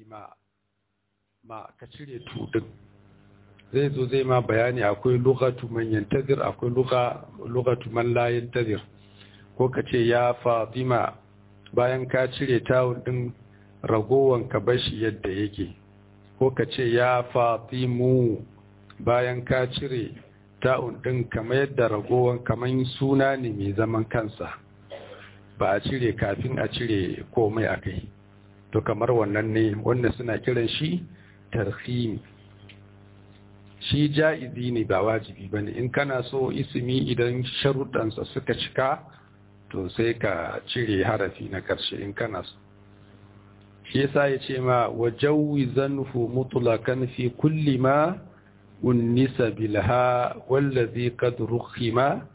ma ma ka cire tudin zai zo zai ma bayani akwai lugatu man yantazir akwai lugatu man la yantazir ko ka ce ya fatima bayan ka cire tawun din ragowan ka bashi yadda yake ko ka ce ya fatimu bayan ka cire ta'un din kamar yadda ragowan kamar suna ne mai zaman kansa ba a cire kafin a cire komai a kai to kamar wannan ne wanda suna kiran shi tarhimi shi ja'izi ne ba wajibi ba ne in kana so ismi idan sharuɗansa suka cika to sai ka cire harafi na ƙarshe in kana so shi yasa ya ce ma wa jawizanhu mutlaqan fi kulli ma unnisa bilha wallazi qad rukhima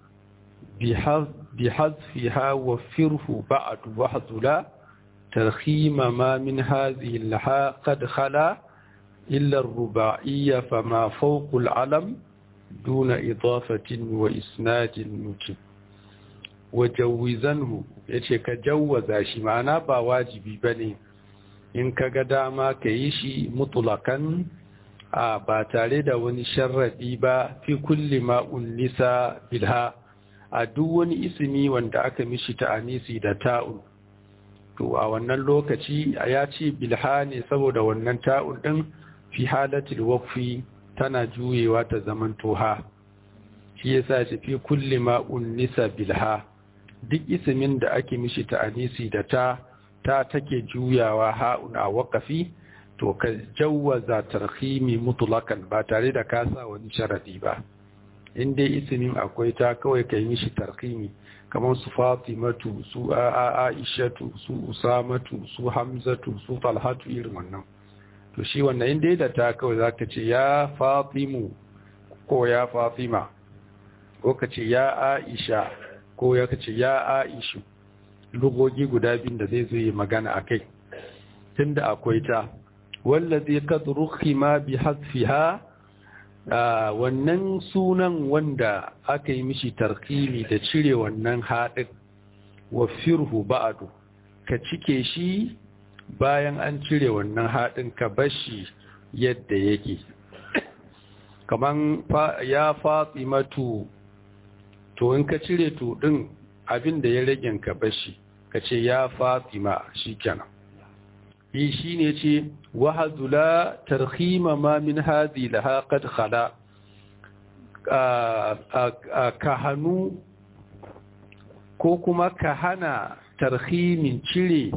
bihadfiha wa firhu ba'd wahdula tarkhima ma min hadhihi laha qad khala illa ar-ruba'iyya fama fawqa al-alam duna idafatin wa isnadin nujib wa jawizanhu yace ka jawwaza shi ma'ana ba wajibi bane in ka ga dama ka yi shi mutulakan a ba tare da wani sharraɗi ba fi kulli ma'un nisa bilha a duk wani ismi wanda aka mishi ta'anisi da ta'un to a wannan lokaci ya ce bilha ne saboda wannan ta'un ɗin fi halatul waqfi tana juyewa ta zaman toha shi yasa ce fi kulli ma'un nisa bilha duk ismin da ake mishi ta'anisi da ta ta take juyawa ha'un a waƙafi to ka jawwaza tarhimi mutlakan ba tare da ka sa wani sharadi ba in dai ismin akwai ta kawai ka yi shi tarhimi kamar su fatimatu su aishatu su usamatu su hamzatu su talhatu irin wannan to shi wannan in dai da ta kawai zaka ce ya fatimu ko ya fatima ko ka ce ya aisha ko ya ce ya aishu lugogi guda biyun da zai zo yi magana a kai tunda akwai ta wallazi qad rukhima bi hasfiha wannan sunan wanda aka yi mishi tarkimi da cire wannan haɗin wa firhu ba'du ka cike shi bayan an cire wannan haɗin ka bashi yadda yake kaman ya fatimatu to in ka cire to din abin da ya rage ka bashi ka ce ya fatima shi kenan yi shi ne ce wahazula tarhima ma min hazi laha qad khala ka hannu ko kuma ka hana tarhimin cire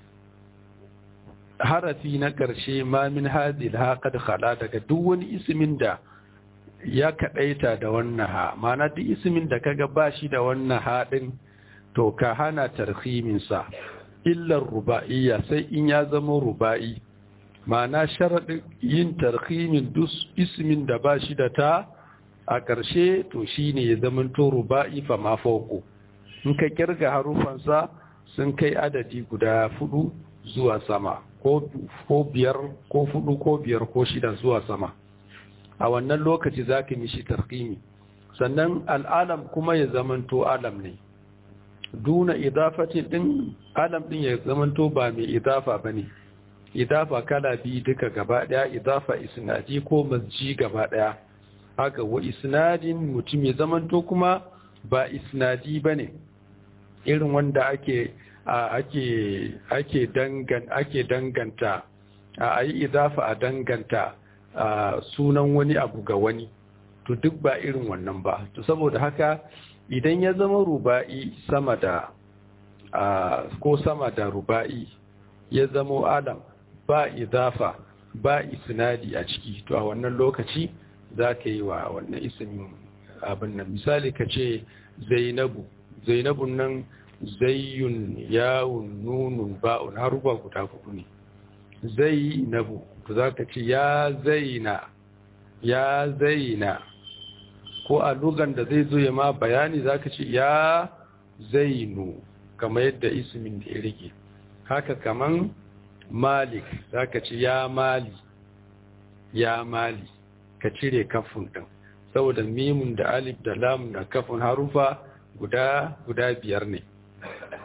harafi na ƙarshe ma min hazi laha qad khala daga duk wani ismin da ya kaɗaita da wannan ha mana duk ismin da kaga ba shi da wannan haɗin to ka hana tarhiminsa illar ruba'iyya sai in ya zama ruba'i mana sharaɗin yin tarhimin duk ismin da ba shi da ta a ƙarshe to shi ne ya zama to ruba'i fa ma fauko in ka kirga harufansa sun kai adadi guda fudu zuwa sama ko biyar ko fudu ko biyar ko shida zuwa sama a wannan lokaci za ka mishi tarkimi sannan al'alam kuma ya zamanto alam ne duna idafati din alam din ya zamanto ba mai idafa ba ne idafa kala biyu duka gaba daya idafa isnadi ko masji gaba daya haka wa isnadin mutum ya zamanto kuma ba isnadi ba ne irin wanda ake ake ake dangan ake danganta a yi idafa a danganta Uh, sunan wani abu ga wani to duk ba irin wannan ba to saboda haka idan ya zama ruba'i sama da uh, ko sama da ruba'i ya zama adam ba idafa ba isnadi a ciki to a wannan lokaci za ka yi wa wannan ismin abin nan misali ka ce zainabu zainabun nan zayyun yawun nunun ba'un haruba guda hudu ne zainabu to za ka ce ya zaina ya zaina ko a lugan da zai zo ya ma bayani za ka ce ya zainu kama yadda ismin da ya rike haka kaman malik za ka ce ya mali ya mali ka cire kafin ɗin saboda mimun da alif da lamun da kafin harufa guda guda biyar ne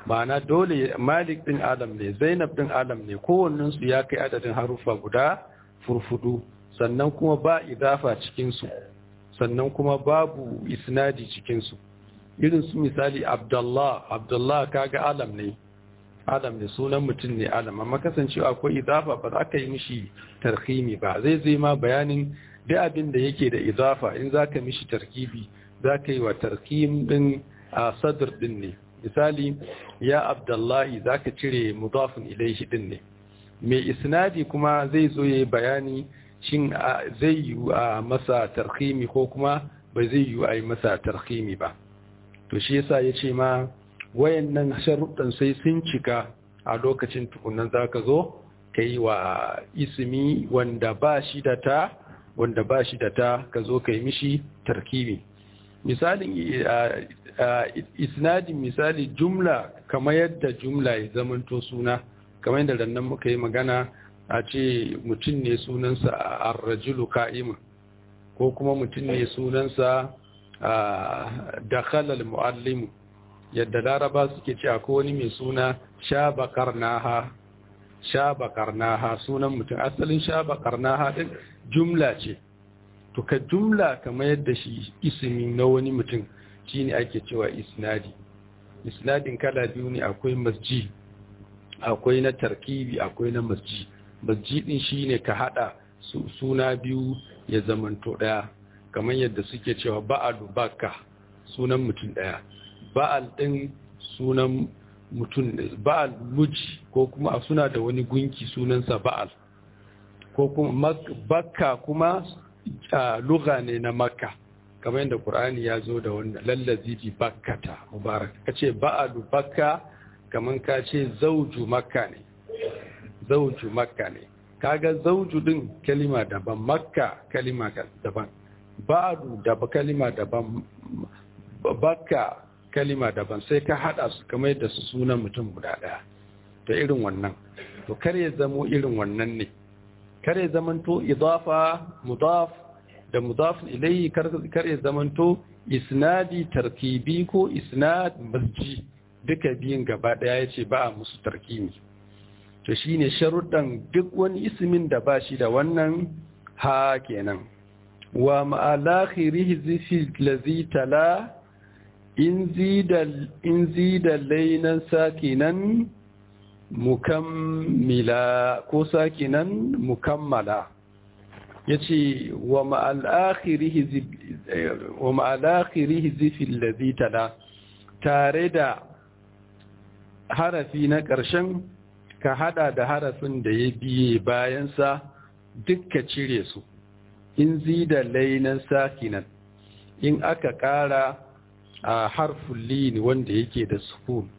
ma'ana dole malik din alam ne zainab din alam ne kowannensu ya kai adadin harufa guda furfudu sannan kuma ba idafa cikinsu sannan kuma babu isnadi cikinsu irin su misali abdullah abdullah kaga alam ne alam ne sunan mutum ne alam amma kasancewa akwai idafa ba za ka yi mishi tarhimi ba zai zai ma bayanin duk abin da yake da idafa in za ka mishi tarkibi za ka yi wa tarhim din a sadr din ne misali ya abdullahi za ka cire mudafin ilaihi din ne mai isnadi kuma zai zo ya yi bayani shin zai yi a masa tarhimi ko kuma ba zai yi a yi masa tarhimi ba to shi yasa ya ce ma wayannan sharuɗan sai sun cika a lokacin tukunan za ka zo ka yi wa ismi wanda ba shi da ta wanda ba shi da ta ka zo ka yi mishi tarkibi misalin isnadin misali jumla kamar yadda jumla ya zamanto suna kamar yadda rannan muka yi magana a ce mutum ne sunansa a arrajulu ka'imun ko kuma mutum ne sunansa a dakhalal muallimu yadda laraba suke ce akwai wani mai suna shabakar naha shabakar naha sunan mutum asalin shabakar naha din jumla ce to ka jumla kamar yadda shi ismi na wani mutum shine ake cewa isnadi isnadin kala biyu ne akwai masji akwai na tarkibi akwai na masji masji din shine ka hada suna biyu ya zamanto daya kamar yadda suke cewa ba'alu bakka sunan mutum daya ba'al din sunan mutum ba'al muji ko kuma suna da wani gunki sunansa ba'al ko kuma bakka kuma lugha ne na makka kamar yadda qur'ani ya zo da wannan lallazi bi bakkata mubarak kace ba'alu bakka kamar ka ce zauju makka ne zauju makka ne kaga zauju din kalima daban makka kalima daban ba'adu da kalima daban bakka kalima daban sai ka hada su kamar da su sunan mutum guda daya to irin wannan to kar ya zamo irin wannan ne kar ya zamanto idafa mudaf da mudaf ilayhi kar ya zamanto isnadi tarkibi ko isnad masji duka biyun gaba daya yace ba a musu tarkibi to shine sharuɗan duk wani ismin da ba shi da wannan ha kenan wa ma'alakhirihi zifi lazi tala in zida lainan sakinan mukammila ko sakinan mukammala ya ce wa ma'alakhirihi zifi lazi tala tare da harafi na ƙarshen ka hada da harafin da ya biye bayansa dukka cire su in zida lainan sakinan in aka ƙara a harfin lini wanda yake da sukun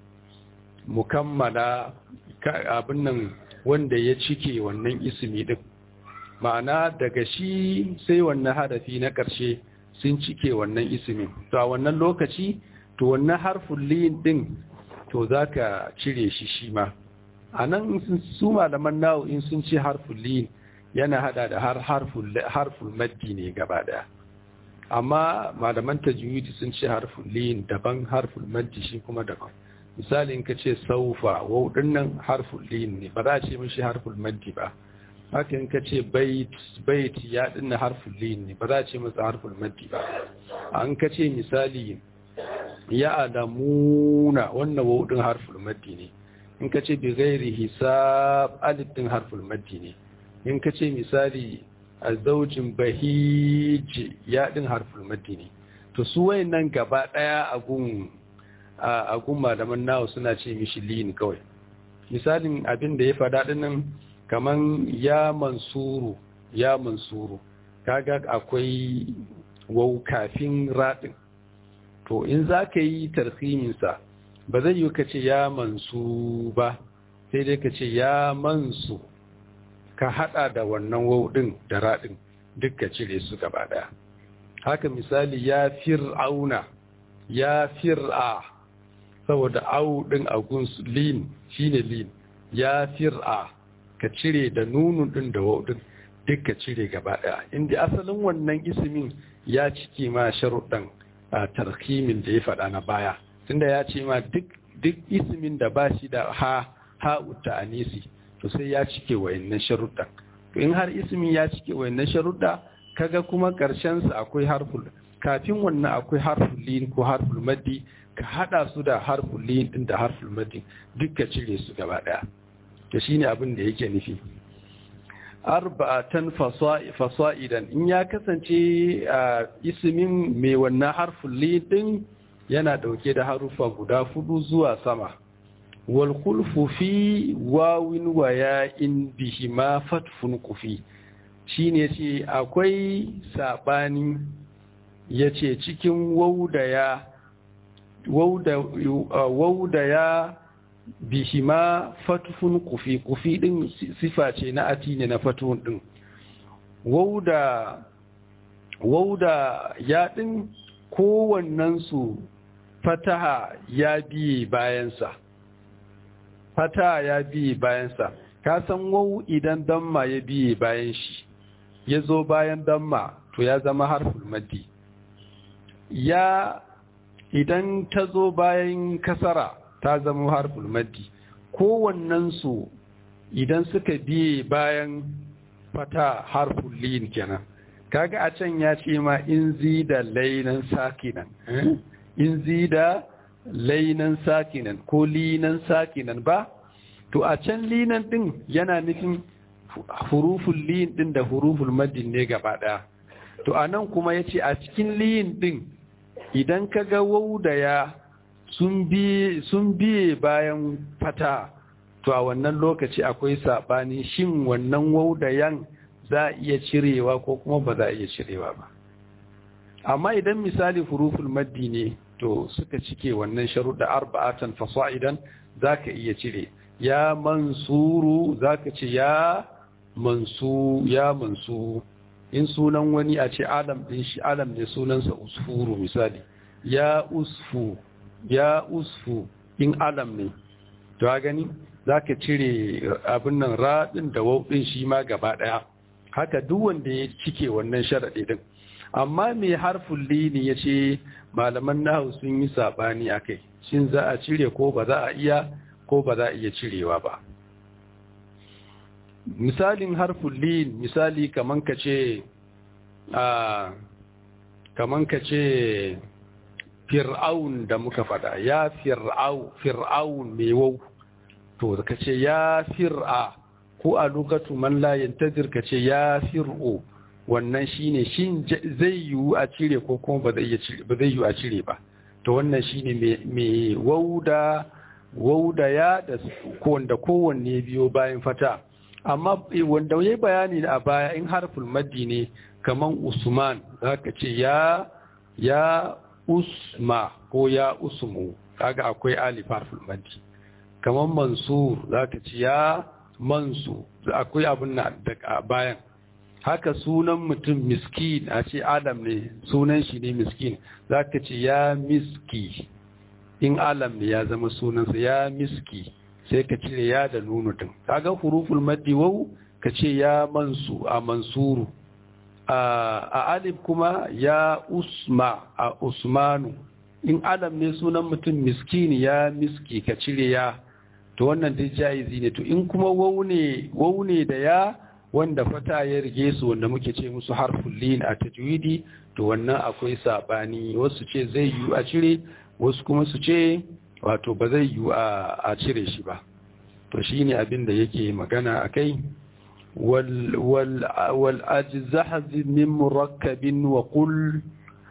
mukammala abin nan wanda ya cike wannan ismi din ma'ana daga shi sai wannan harafi na ƙarshe sun cike wannan ismin to a wannan lokaci to wannan harfin lin din to za ka cire shi shi ma a nan su malaman nawo in sun ce harfin lin yana hada da har harfin maddi ne gaba daya amma malaman tajwidi sun ce harfin lin daban harfin maddi shi kuma daban misali in ka ce saufa wau dinnan harfin lin ne ba za a ce mishi harfin maddi ba haka in ka ce bait bait ya dinna harfin lin ne ba za a ce masa harfin maddi ba an ka ce misali ya adamuna wannan wau din harfin maddi ne in ka ce bi gairi hisab alif din harfin maddi ne in ka ce misali a zaujin bahiji ya din harfin maddi ne to su wayannan gaba daya a gun a gun malaman nawa suna ce mishi lin kawai misalin abin da ya fada dinnan kaman ya mansuru ya mansuru kaga akwai wau kafin radin to in za ka yi tarhiminsa ba zai yi ka ce ya mansu ba sai dai ka ce ya mansu ka hada da wannan wauɗin da raɗin duk ka cire su gaba ɗaya haka misali ya fir'auna ya fir'a saboda au ɗin a gunsu lin shine lin ya fir'a ka cire da nunun ɗin da wauɗin duk ka cire gaba ɗaya inda asalin wannan ismin ya cike ma sharuɗan a tarkimin da ya faɗa na baya tunda ya ce ma duk duk ismin da ba shi da ha ha ta'anisi to sai ya cike wayannan sharuɗa to in har ismin ya cike wayannan sharuɗa kaga kuma ƙarshen sa akwai harful kafin wannan akwai harful lin ko harful maddi ka hada su da harful lin din da harful maddi duk ka cire su gaba daya to shine abin da yake nufi arba'atan fasa'idan in ya kasance a ismin mai wannan harful lin din yana dauke da harufa guda fudu zuwa sama wal khulfu fi wawin wa ya'in bihima fatfun kufi shine ce akwai sabani yace cikin waudaya waudaya bihima fatfun kufi kufi din sifa ce na ati ne na fatun din wauda wauda ya din kowannen su fataha ya biye bayansa fataha ya biye bayansa ka san wau idan damma ya biye bayan shi ya zo bayan damma to ya zama harful maddi ya idan ta zo bayan kasara ta zama harful maddi kowannensu idan suka biye bayan fata harful lin kenan kaga a can ya ce ma in zida lainan sakinan in zida lainan sakinan ko linan sakinan ba to a can linan din yana nufin huruful lin din da huruful maddin ne gaba daya to anan kuma yace a cikin lin din idan ka ga wau da ya sun biye bayan fata to a wannan lokaci akwai saɓani shin wannan wau da yan za a iya cirewa ko kuma ba za a iya cirewa ba amma idan misali huruful maddi ne to suka cike wannan sharuɗa arba'atan fasa'idan za ka iya cire ya mansuru za ka ce ya mansu ya mansu in sunan wani a ce alam din shi alam ne sunansa usfuru misali ya usfu ya usfu in alam ne to a gani za ka cire abin nan raɗin da wauɗin shi ma gaba ɗaya haka duk wanda ya cike wannan sharaɗi din amma mai harfin lini ya ce malaman nahu sun yi saɓani a kai shin za a cire ko ba za a iya ko ba za a iya cirewa ba misalin harfin lin misali kaman ka ce a kaman ka ce fir'aun da muka fada ya fir'au fir'aun mai wau to ka ce ya fir'a ko a lokacin man la yantazir ka ce ya fir'o wannan shine shin zai yiwu a cire ko kuma ba zai yiwu a cire ba to wannan shine mai wauda wauda ya da wanda kowanne biyo bayan fata amma wanda ya bayani a baya in harful maddi ne kaman usman zaka ce ya ya usma ko ya usmu kaga akwai alif harful maddi kaman mansur zaka ce ya mansu akwai abin na da bayan haka sunan mutum miskin a ce adam ne sunan shi ne miskin zaka ce ya miski in alam ne ya zama sunansa ya miski sai ka cire ya da nunu din kaga huruful maddi wau ka ce ya mansu a mansuru a alif kuma ya usma a usmanu in alam ne sunan mutum miskini ya miski ka cire ya to wannan dai jaizi ne to in kuma wau ne wau ne da ya wanda fata ya rige su wanda muke ce musu harful lin a tajwidi to wannan akwai sabani wasu ce zai yi a cire wasu kuma su ce wato ba zai yi a cire shi ba to shi ne abin da yake magana a kai wal'ajizahazi min murakkabin wa kul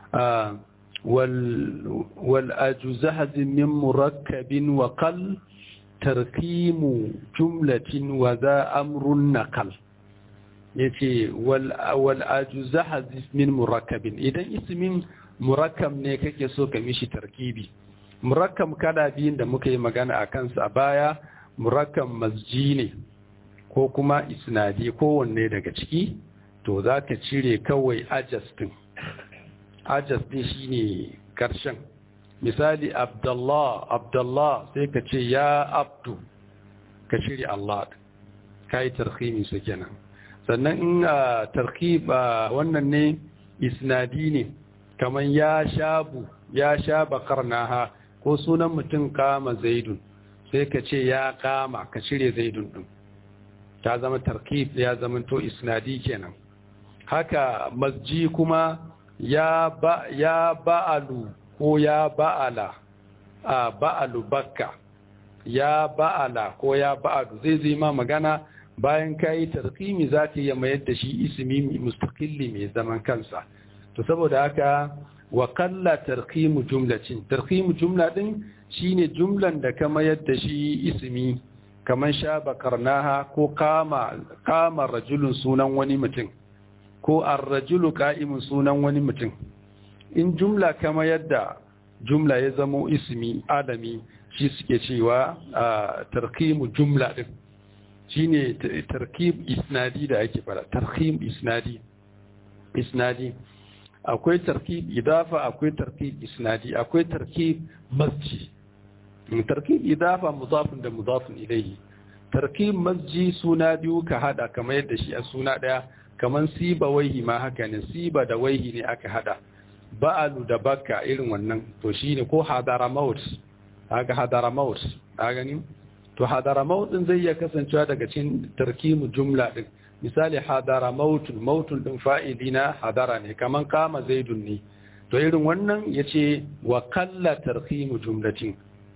wal'ajizahazi min murakkabin wa kal tarkimu jumlatin wa za amrun nakal ya ce wal'ajizahazi min murakkabin idan ismin murakkab ne kake so ka mishi tarkibi murakkab kada biyun da muka yi magana a kansa a baya murakkab masji ne ko kuma isnadi kowanne daga ciki to za ka cire kawai ajas din ajas din shine karshen misali abdullah abdullah sai ka ce ya abdu ka cire allah ka yi tarhimi su kenan sannan in tarhib wannan ne isnadi ne kamar ya shabu ya sha bakar naha ko sunan mutum kama zaidun sai ka ce ya kama ka cire zaidun din ta zama tarkib ya zama to isnadi kenan haka masji kuma ya ba ya ba'alu ko ya ba'ala a ba'alu bakka ya ba'ala ko ya ba'alu zai zai ma magana bayan kayi tarkimi za ka iya mayar da shi ismi mustaqilli mai zaman kansa to saboda haka wa kalla tarkimu jumlatin tarkimu jumla din shine jumlan da ka mayar da shi ismi kaman sha bakarnaha ko kama kama rajulun sunan wani mutum ko ar-rajulu qa'imun sunan wani mutum in jumla kama yadda jumla ya zamo ismi adami shi suke cewa tarkimu jumla din shine tarkib isnadi da ake fara tarkib isnadi isnadi akwai tarkib idafa akwai tarkib isnadi akwai tarkib masji tarkib idafa mudafin da mudafin ilayhi tarkib masji suna biyu ka hada kamar yadda shi a suna daya kamar siba waihi ma haka ne siba da waihi ne aka hada ba'alu da bakka irin wannan to shine ko hadara maut haka hadara maut a gani to hadara maut din zai iya kasancewa daga cikin tarkimu jumla din misali hadara mautun mautun din fa'ilina hadara ne kaman kama zaidun ne to irin wannan yace wa kalla tarkimu jumlatin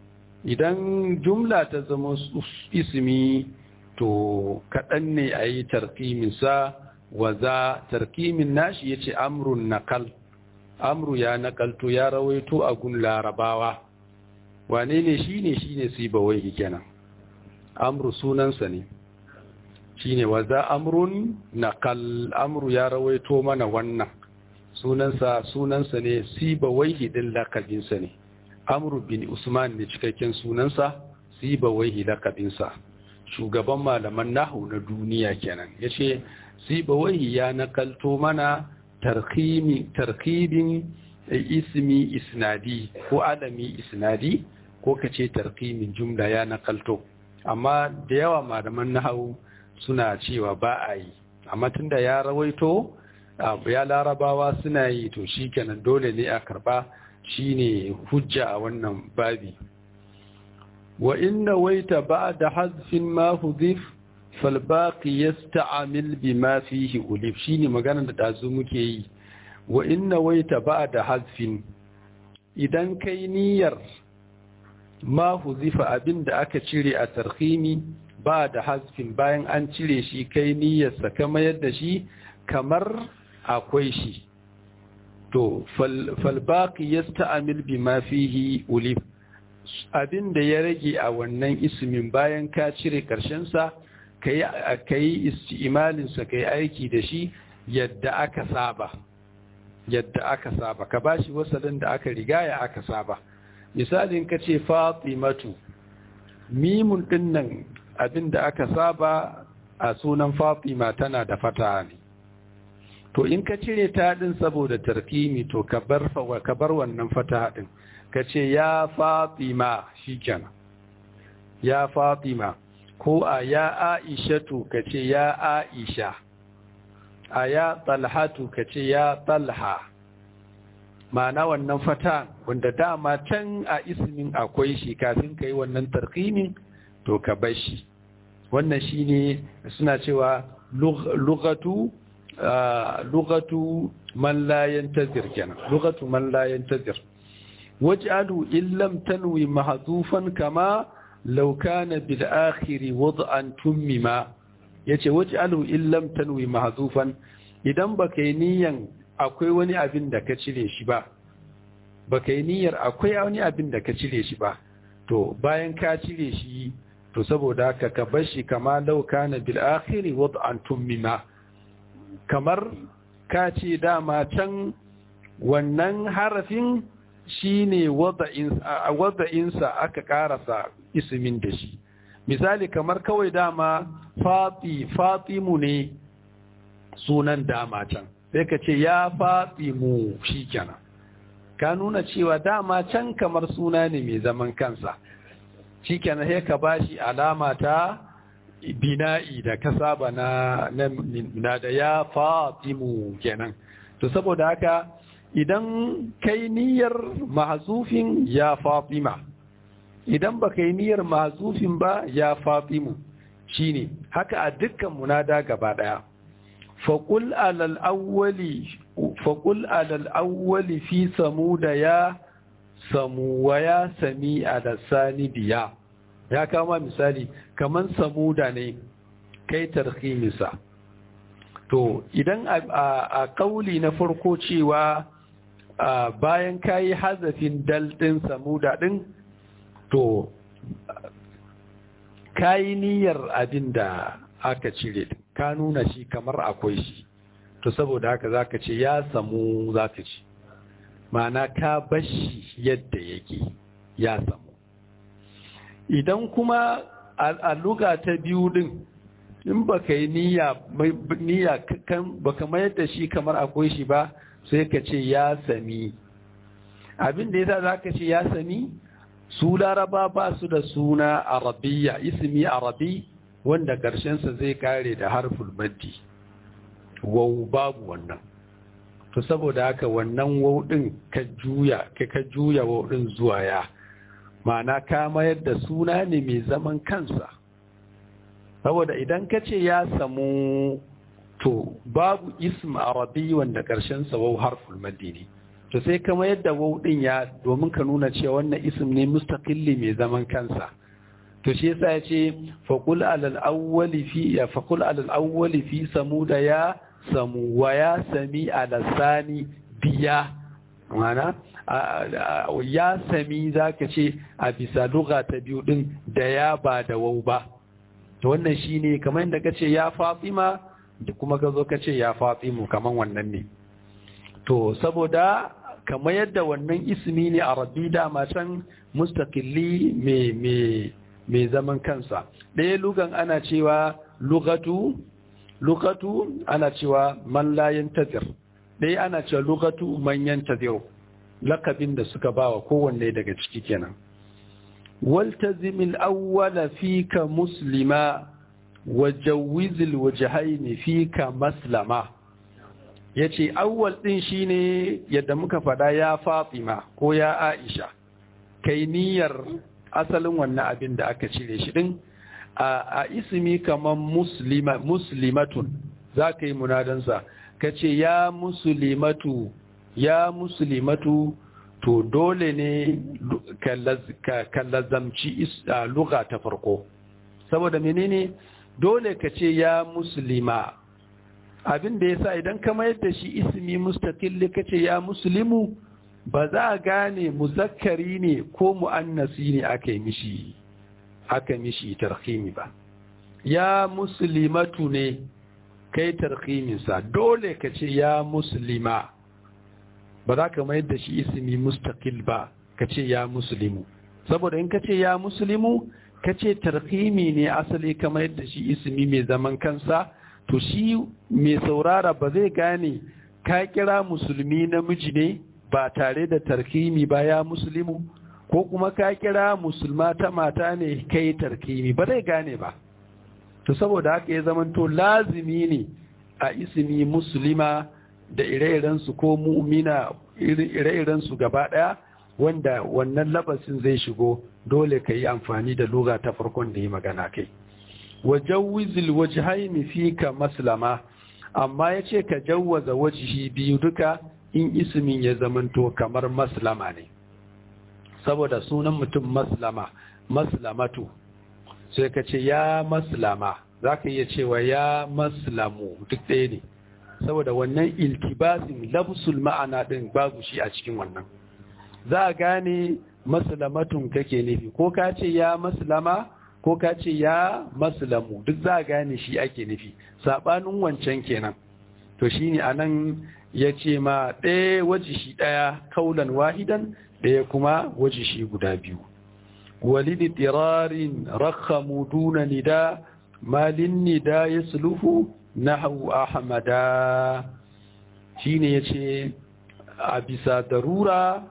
idan jumla ta zama ismi to kaɗan ne a yi tarkiminsa wa za tarkimin nashi ya ce amrun nakal amru ya nakalto ya rawaito a gun larabawa wane ne shi ne shi ne sibawai kenan amru sunansa ne shi ne wa za amrun nakal amru ya rawaito mana wannan sunansa sunansa ne sibawai hidin lakabinsa ne amru bin usman ne cikakken sunansa sibawai lakabinsa shugaban malaman nahu na duniya kenan ya ce sibawai ya nakalto mana tarkibin ismi isnadi ko alami isnadi ko ka ce tarkimin jumla ya nakalto amma da yawa malaman nahu suna cewa ba a yi amma tunda ya rawaito ya larabawa suna yi to shi kenan dole ne a karba shine hujja a wannan babi wa inna waita ba'da hazfin ma hudhif fal baqi yasta'mil bima fihi ulif shine maganar da dazu muke yi wa inna waita ba'da hazfin idan kai niyyar ma hudhifa abinda aka cire a tarhimi ba da hazfin bayan an cire shi kai niyyarsa kamar yadda shi kamar akwai shi to falbaki ya sta'amil bi ma fihi ulif abin da ya rage a wannan ismin bayan ka cire ƙarshensa ka yi isti'imalinsa ka yi aiki da shi yadda aka saba yadda aka saba ka ba shi wasalin da aka rigaya aka saba misalin ka ce fatimatu mimun ɗinnan abin da aka saba a sunan fatima tana da fata ne to in ka cire ta din saboda tarkimi to ka bar ka bar wannan fata din ka ce ya fatima shikenan ya fatima ko a ya aishatu ka ce ya aisha a ya talhatu ka ce ya talha ma'ana wannan fata wanda dama can a ismin akwai shi kafin ka yi wannan tarkimin to ka bar shi wannan shine suna cewa lugatu lugatu man la yantazir kenan lugatu man la yantazir waj'alu illam tanwi mahdhufan kama law kana bil akhir wad'an tummima yace waj'alu illam tanwi mahdhufan idan baka yi niyan akwai wani abin da ka cire shi ba baka yi niyyar akwai wani abin da ka cire shi ba to bayan ka cire shi to saboda haka ka bar shi kama law kana bil akhir wad'an tummima kamar ka ce dama can wannan harafin shine wada'insa aka karasa ismin da shi misali kamar kawai dama fati fatimu ne sunan dama can sai ka ce ya fatimu shi kenan ka nuna cewa dama can kamar suna ne mai zaman kansa shi kenan sai ka bashi alama ta bina'i da ka saba na na da ya fatimu kenan to saboda haka idan kai niyyar mahzufin ya fatima idan ba kai niyyar mahzufin ba ya fatimu shine haka a dukkan munada gaba daya faqul alal awwali faqul alal awwali fi samuda ya samu wa ya sami da sani biya ya kama misali kaman samuda ne kai tarhimisa to idan a kauli na farko cewa bayan kayi hazafin dal din samuda din to kayi niyyar abin da aka cire ka nuna shi kamar akwai shi to saboda haka zaka ce ya samu zaka ce ma'ana ka bashi yadda yake ya samu idan kuma a luga ta biyu din in baka yi niyya niyya kan baka mayar da shi kamar akwai shi ba sai ka ce ya sami abin da yasa zaka ce ya sami su laraba ba su da suna arabiya ismi arabi wanda ƙarshensa zai kare da harful maddi wau babu wannan to saboda haka wannan wau din ka juya ka ka juya wau din zuwa ya ma'ana ka mayar da suna ne mai zaman kansa saboda idan ka ce ya samu to babu ism arabi wanda ƙarshensa wau harful maddi ne to sai kama yadda wau din ya domin ka nuna cewa wannan ism ne mustaqilli mai zaman kansa to shi yasa yace faqul alal awwali fi ya faqul alal awwali fi samuda ya samu wa ya sami ala sani biya mana ya sami zaka ce a bisa lugha ta biyu din da ya ba da wau ba to wannan shine kamar yadda kace ya Fatima da kuma ka zo kace ya Fatimu kamar wannan ne to saboda kamar yadda wannan ismi ne a rabbi dama can mustaqilli mai zaman kansa ɗaya lugan ana cewa lugatu lugatu ana cewa man la yantazir ɗaya ana cewa lugatu man yantazir lakabin da suka bawa kowanne daga ciki kenan والتزم الأول فيك مسلما وجوز الوجهين فيك مسلما ya ce awwal ɗin shi ne yadda muka faɗa ya fatima ko ya aisha kai niyyar asalin wannan abin da aka cire shi ɗin a ismi kamar muslimatun za ka yi munadansa ka ce ya muslimatu ya muslimatu to dole ne ka lazamci luga ta farko saboda menene dole ka ce ya muslima abin da ya sa idan ka mayar da shi ismi mustaqilli kace ya muslimu ba za a gane muzakkari ne ko mu'annasi ne aka yi mishi aka mishi tarhimi ba ya muslimatu ne kai tarhiminsa dole ka ce ya muslima ba za ka mayar da shi ismi mustaqil ba ka ce ya muslimu saboda in ka ce ya muslimu ka ce tarhimi ne asali ka mayar da shi ismi mai zaman kansa to shi mai saurara ba zai gane ka kira musulmi namiji ne ba tare da tarkimi ba ya musulmi ko kuma ka kira musulma ta mata ne kai tarkimi ba zai gane ba to saboda haka ya zamanto lazimi ne a ismi musulma da ire-irensu ko mu'mina ire-irensu gaba ɗaya wanda wannan labasin zai shigo dole ka yi amfani da luga ta farkon da yi magana kai wajawizil wajhaini fika maslama amma yace ka jawwaza wajhi biyu duka in ismin ya zamanto kamar maslama ne saboda sunan mutum maslama maslamatu sai ka ce ya maslama zaka iya cewa ya maslamu duk ɗaya ne saboda wannan iltibasin labsul ma'ana din babu shi a cikin wannan za a gane maslamatun kake nufi ko ka ce ya maslama ko ka ce ya maslamu duk za a gane shi ake nufi saɓanin wancan kenan to shi ne a nan ya ce ma ɗaya waje shi ɗaya kaulan wahidan ɗaya kuma waje shi guda biyu walidi tirarin rakhamu duna nida malin nida ya suluhu nahu ahmada shi ne ya ce a bisa darura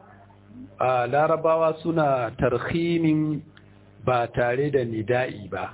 a larabawa suna tarhimin ba tare da nida'i ba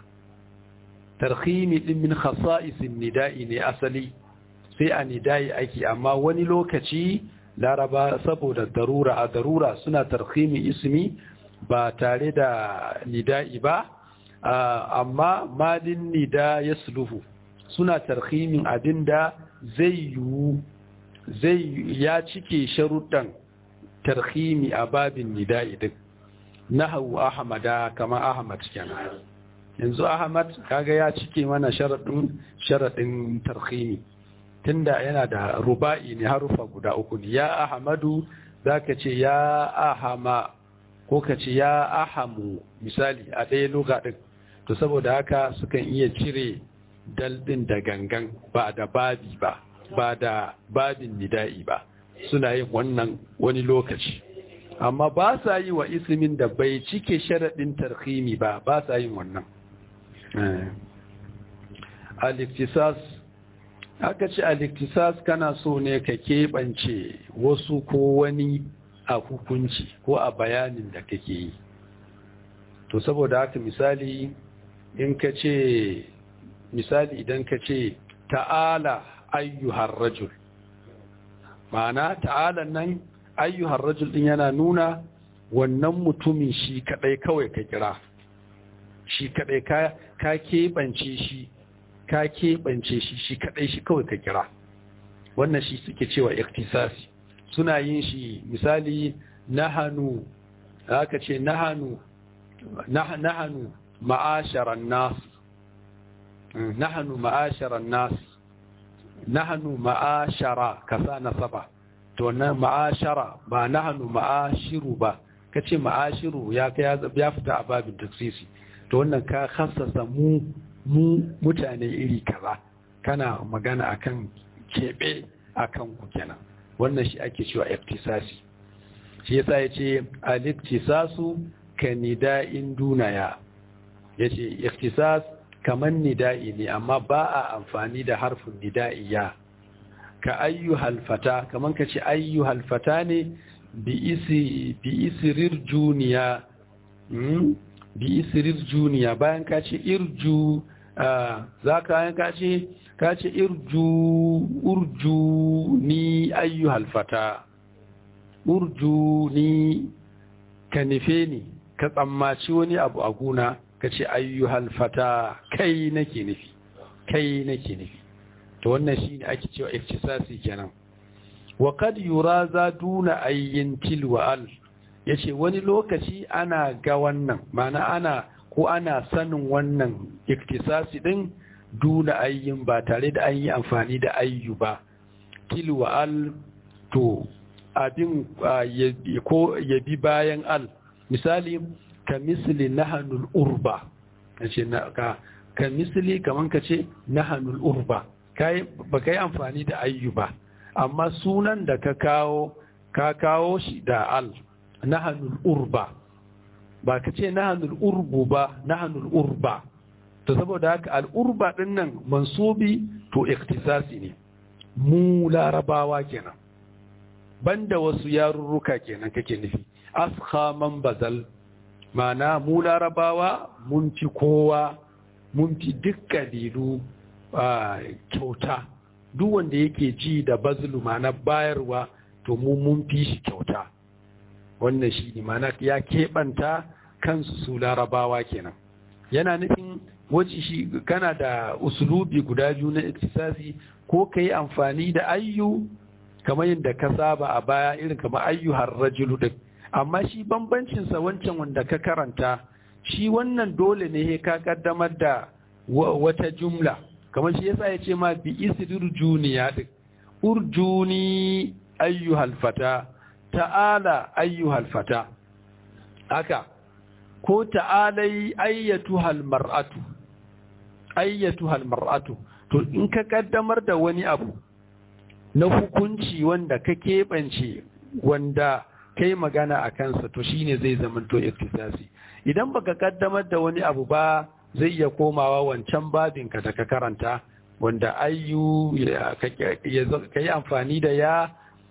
tarhimi din min khasa'isin nida'i ne asali sai a nida'i ake amma wani lokaci laraba saboda darura a darura suna tarhimi ismi ba tare da nida'i ba amma malin nida ya suluhu suna tarhimin abinda zai yiwu zai ya cike sharuɗan tarhimi a babin nida'i din nahawu ahmada kama ahmad kenan yanzu ahmad kaga ya cike mana sharaɗin sharaɗin tarhimi tunda yana da ruba'i ne harufa guda uku ne ya ahmadu zaka ce ya ahama ko ka ce ya ahamu misali a ɗaya loga ɗin to saboda haka sukan iya cire daldin da gangan ba da babi ba ba da babin nida'i ba suna yin wannan wani lokaci amma ba sa yi wa ismin da bai cike sharaɗin tarhimi ba ba sa yin wannan al-iktisas aka ce al-iktisas kana so ne ka keɓance wasu ko wani a hukunci ko a bayanin da kake yi to saboda haka misali in ka ce misali idan ka ce ta'ala ayyuhar rajul ma'ana ta'ala nan ayyuhar rajul din yana nuna wannan mutumin shi kadai kawai ka kira shi kadai ka ka keɓance shi ka keɓance shi shi kadai shi kawai ka kira wannan shi suke cewa iktisasi suna yin shi misali nahanu aka ce nahanu nahanu ma'asharan nas nahanu ma'asharan nas nahanu ma'ashara kasa nasaba to na ma'ashara ba nahanu ma'ashiru ba kace ma'ashiru ya ya fita a babin taksisi to wannan ka khassasa mu mu mutane iri kaza kana magana akan kebe akan ku kenan wannan shi ake cewa iktisasi shi yasa yace al-iktisasu ka nida'in dunaya yace iktisas kaman nida'i ne amma ba a amfani da harfin nida'i ya ka ayyuhal fata kaman ka ce ayyuhal fata ne bi isi bi isirir juniya bi isirir juniya bayan ka ce irju za ka ka ce ka ce irju urju ni ayyuhal fata urju ni ka nufe ni ka tsammaci wani abu a guna ka ce ayyuhal fata kai nake nufi kai nake nufi to wannan shine ake cewa iftisasi kenan wa kad yura za duna ayyin tilwa al yace wani lokaci ana ga wannan mana ana ko ana sanin wannan iftisasi din duna ayyin ba tare da an yi amfani da ayyu ba tilwa al to abin ko ya bi bayan al misali ka misli nahanul urba kace na ka ka misli kaman kace nahanul urba kai ba kai amfani da ayyu ba amma sunan da ka kawo ka kawo shi da al nahanul urba ba ka ce nahanul urbu ba nahanul urba to saboda haka al urba din nan mansubi to iktisasi ne mu larabawa kenan banda wasu yarurruka kenan kake nufi askha man bazal mana mu larabawa mun fi kowa mun fi duk kabilu kyauta duk wanda yake ji da bazlu mana bayarwa to mu mun fi shi kyauta wannan shi ne mana ya keɓanta kansu su larabawa kenan yana nufin waje shi kana da usulubi guda biyu na iktisasi ko ka yi amfani da ayyu kamar yadda ka saba a baya irin kamar ayyuhar rajulu din amma shi bambancinsa wancan wanda ka karanta shi wannan dole ne ka kaddamar da wata jumla kamar shi yasa ya ce ma bi isrir juniya din urjuni ayyuhal fata ta'ala ayyuhal fata haka ko ta'alai ayyatuhal mar'atu ayyatuhal mar'atu to in ka kaddamar da wani abu na hukunci wanda ka keɓance wanda kai magana a kansa to shine zai zamanto iktisasi idan baka kaddamar da wani abu ba zai iya komawa wancan babinka da ka karanta wanda ayyu ka yi amfani da ya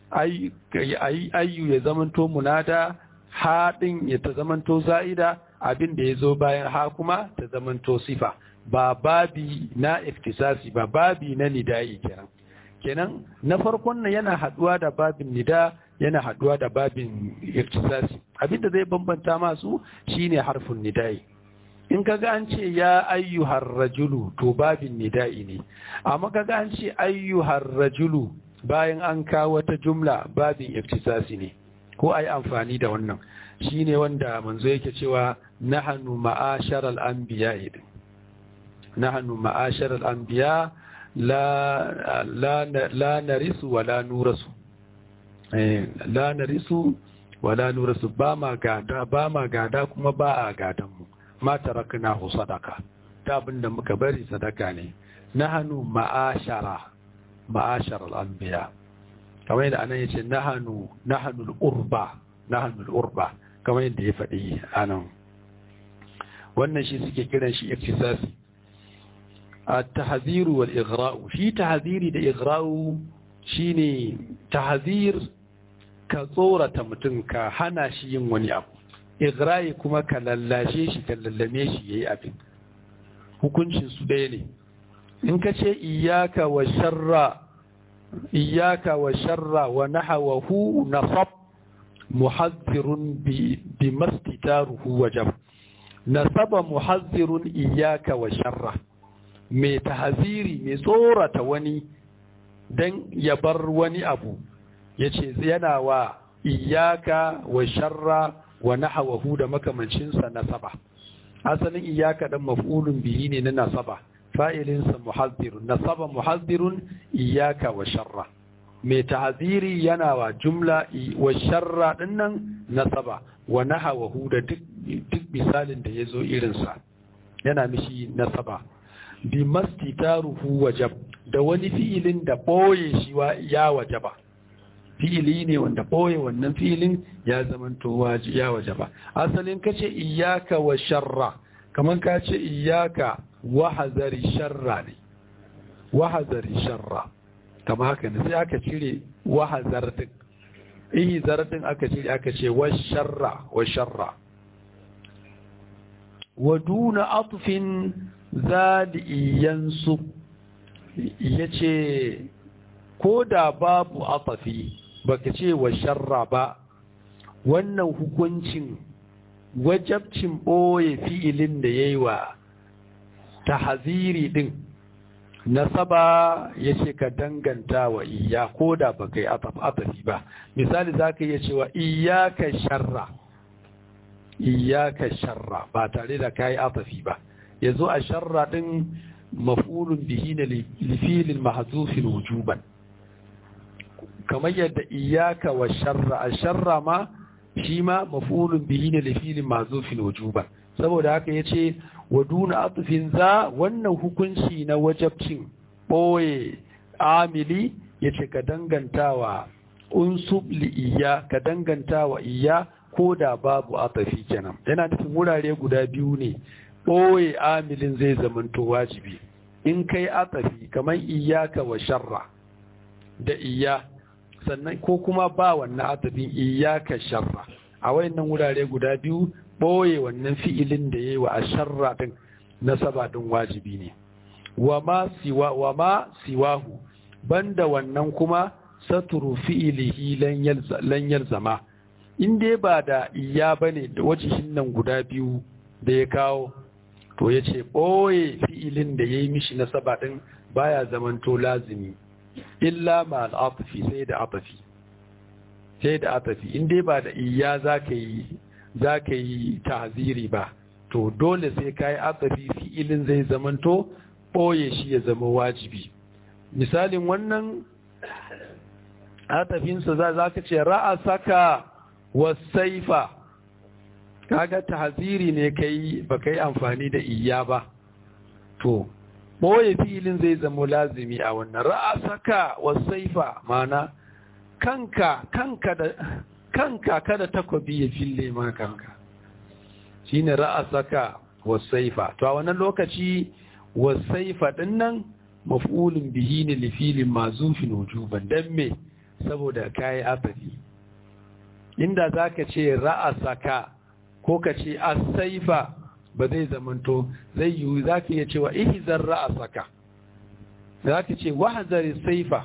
ayyu ya zamanto munada haɗin ya ta zamanto za'ida abin da ya zo bayan ha kuma ta zamanto sifa ba babi na iktisasi ba babi na nida'i kenan kenan na farkon nan yana haduwa da babin nida yana haduwa da babin iktisasi abinda zai bambanta masu shine harfin nidai in kaga an ce ya ayyuhar rajulu to babin nida'i ne amma kaga an ce ayyuhar rajulu bayan an kawo wata jumla babin iktisasi ne ko ai amfani da wannan shine wanda manzo yake cewa nahnu ma'asharal anbiya idin nahnu ma'asharal anbiya la la la narisu wala nurasu eh la narisu wala nurasu ba ma gada ba ma gada kuma ba a gadan mu ma taraknahu sadaka ta abinda muka bari sadaka ne nahnu ma'ashara ma'asharal anbiya kamar yadda anan yace nahnu nahnu al-urba nahnu al-urba kamar yadda ya faɗi anan wannan shi suke kiran shi iktisasi التحذير والإغراء في تحذيري da إغراء shine tahzir ka tsorata mutum ka hana shi yin wani abu igra'i kuma ka lallashe shi ka lallame shi yayi abin hukuncin su ɗaya ne in ka ce iyaka wa sharra iyaka wa sharra wa nahawahu nasab muhazzirun bi bi mastitaruhu wajab nasaba muhazzirun iyaka wa sharra mai tahaziri mai tsorata wani don ya bar wani abu ya ce yana wa iyaka wa sharra wa nahawahu da makamancinsa nasaba asalin iyaka dan maf'ulun bihi ne na nasaba fa'ilinsa muhazzirun nasaba muhazzirun iyaka wa sharra mai tahaziri yana wa jumla wa sharra dinnan nasaba wa nahawahu da duk misalin da ya zo irinsa yana mishi nasaba bi mastitaruhu wajab da wani fi'ilin da boye shi ya wajaba fi'ili ne wanda boye wannan fi'ilin ya zamanto ya wajaba asalin kace iyyaka wa sharra kaman ka ce iyyaka wa hazari sharra ne wa hazari sharra kama haka ne sai aka cire wa hazar din ihi din aka cire aka ce wa sharra wa sharra wa duna atfin zadiyansu ya ce ko da babu atafi baka ce wa sharra ba wannan hukuncin wajabcin ɓoye fi'ilin da ya yi wa tahaziri ɗin nasaba ya ce ka danganta wa iya ko da baka yi atafi ba misali za ka iya cewa iyaka sharra iyaka sharra ba tare da ka yi atafi ba ya zo a sharra ɗin maf'ulun bihi na lifilin mahazufin wujuban kamar yadda iyaka wa sharra a sharra ma shi ma maf'ulun bihi na lifilin mahazufin wujuban saboda haka ya ce wa duna atufin za wannan hukunci na wajabcin ɓoye amili ya ce ka dangantawa unsub li iya ka dangantawa iya ko da babu atafi kenan yana nufin wurare guda biyu ne ɓoye amilin zai zamanto wajibi in kai atafi kamar iyaka wa sharra da iya sannan ko kuma ba wannan atafin iyaka sharra a wayannan wurare guda biyu ɓoye wannan fi'ilin da ya yi wa a sharra ɗin nasaba ɗin wajibi ne wa ma siwa wa ma siwahu banda wannan kuma saturu fi'ilihi lan yalzama in dai ba da iya bane da wajihin nan guda biyu da ya kawo to ya ce ɓoye fi'ilin da ya yi mishi nasaba ɗin baya zamanto lazimi illa ma al'afafi sai da afafi sai da afafi in dai ba da iya za ka yi za ka yi tahziri ba to dole sai ka yi afafi fi'ilin zai zamanto ɓoye shi ya zama wajibi misalin wannan atafinsa za ka ce ra'asaka wasaifa kaga tahziri ne kai ba kai amfani da iya ba to boye filin zai zama lazimi a wannan ra'asaka wasaifa mana kanka kanka da kanka kada takobi ya fille ma kanka shine ra'asaka wasaifa to a wannan lokaci wasaifa dinnan maf'ulun bihi ne li filin mazufin wujuban dan me saboda kai afafi inda zaka ce ra'asaka ko ka ce asaifa ba zai zamanto zai yiwu za ka iya cewa ihizar ra'asaka za ka ce wahazari saifa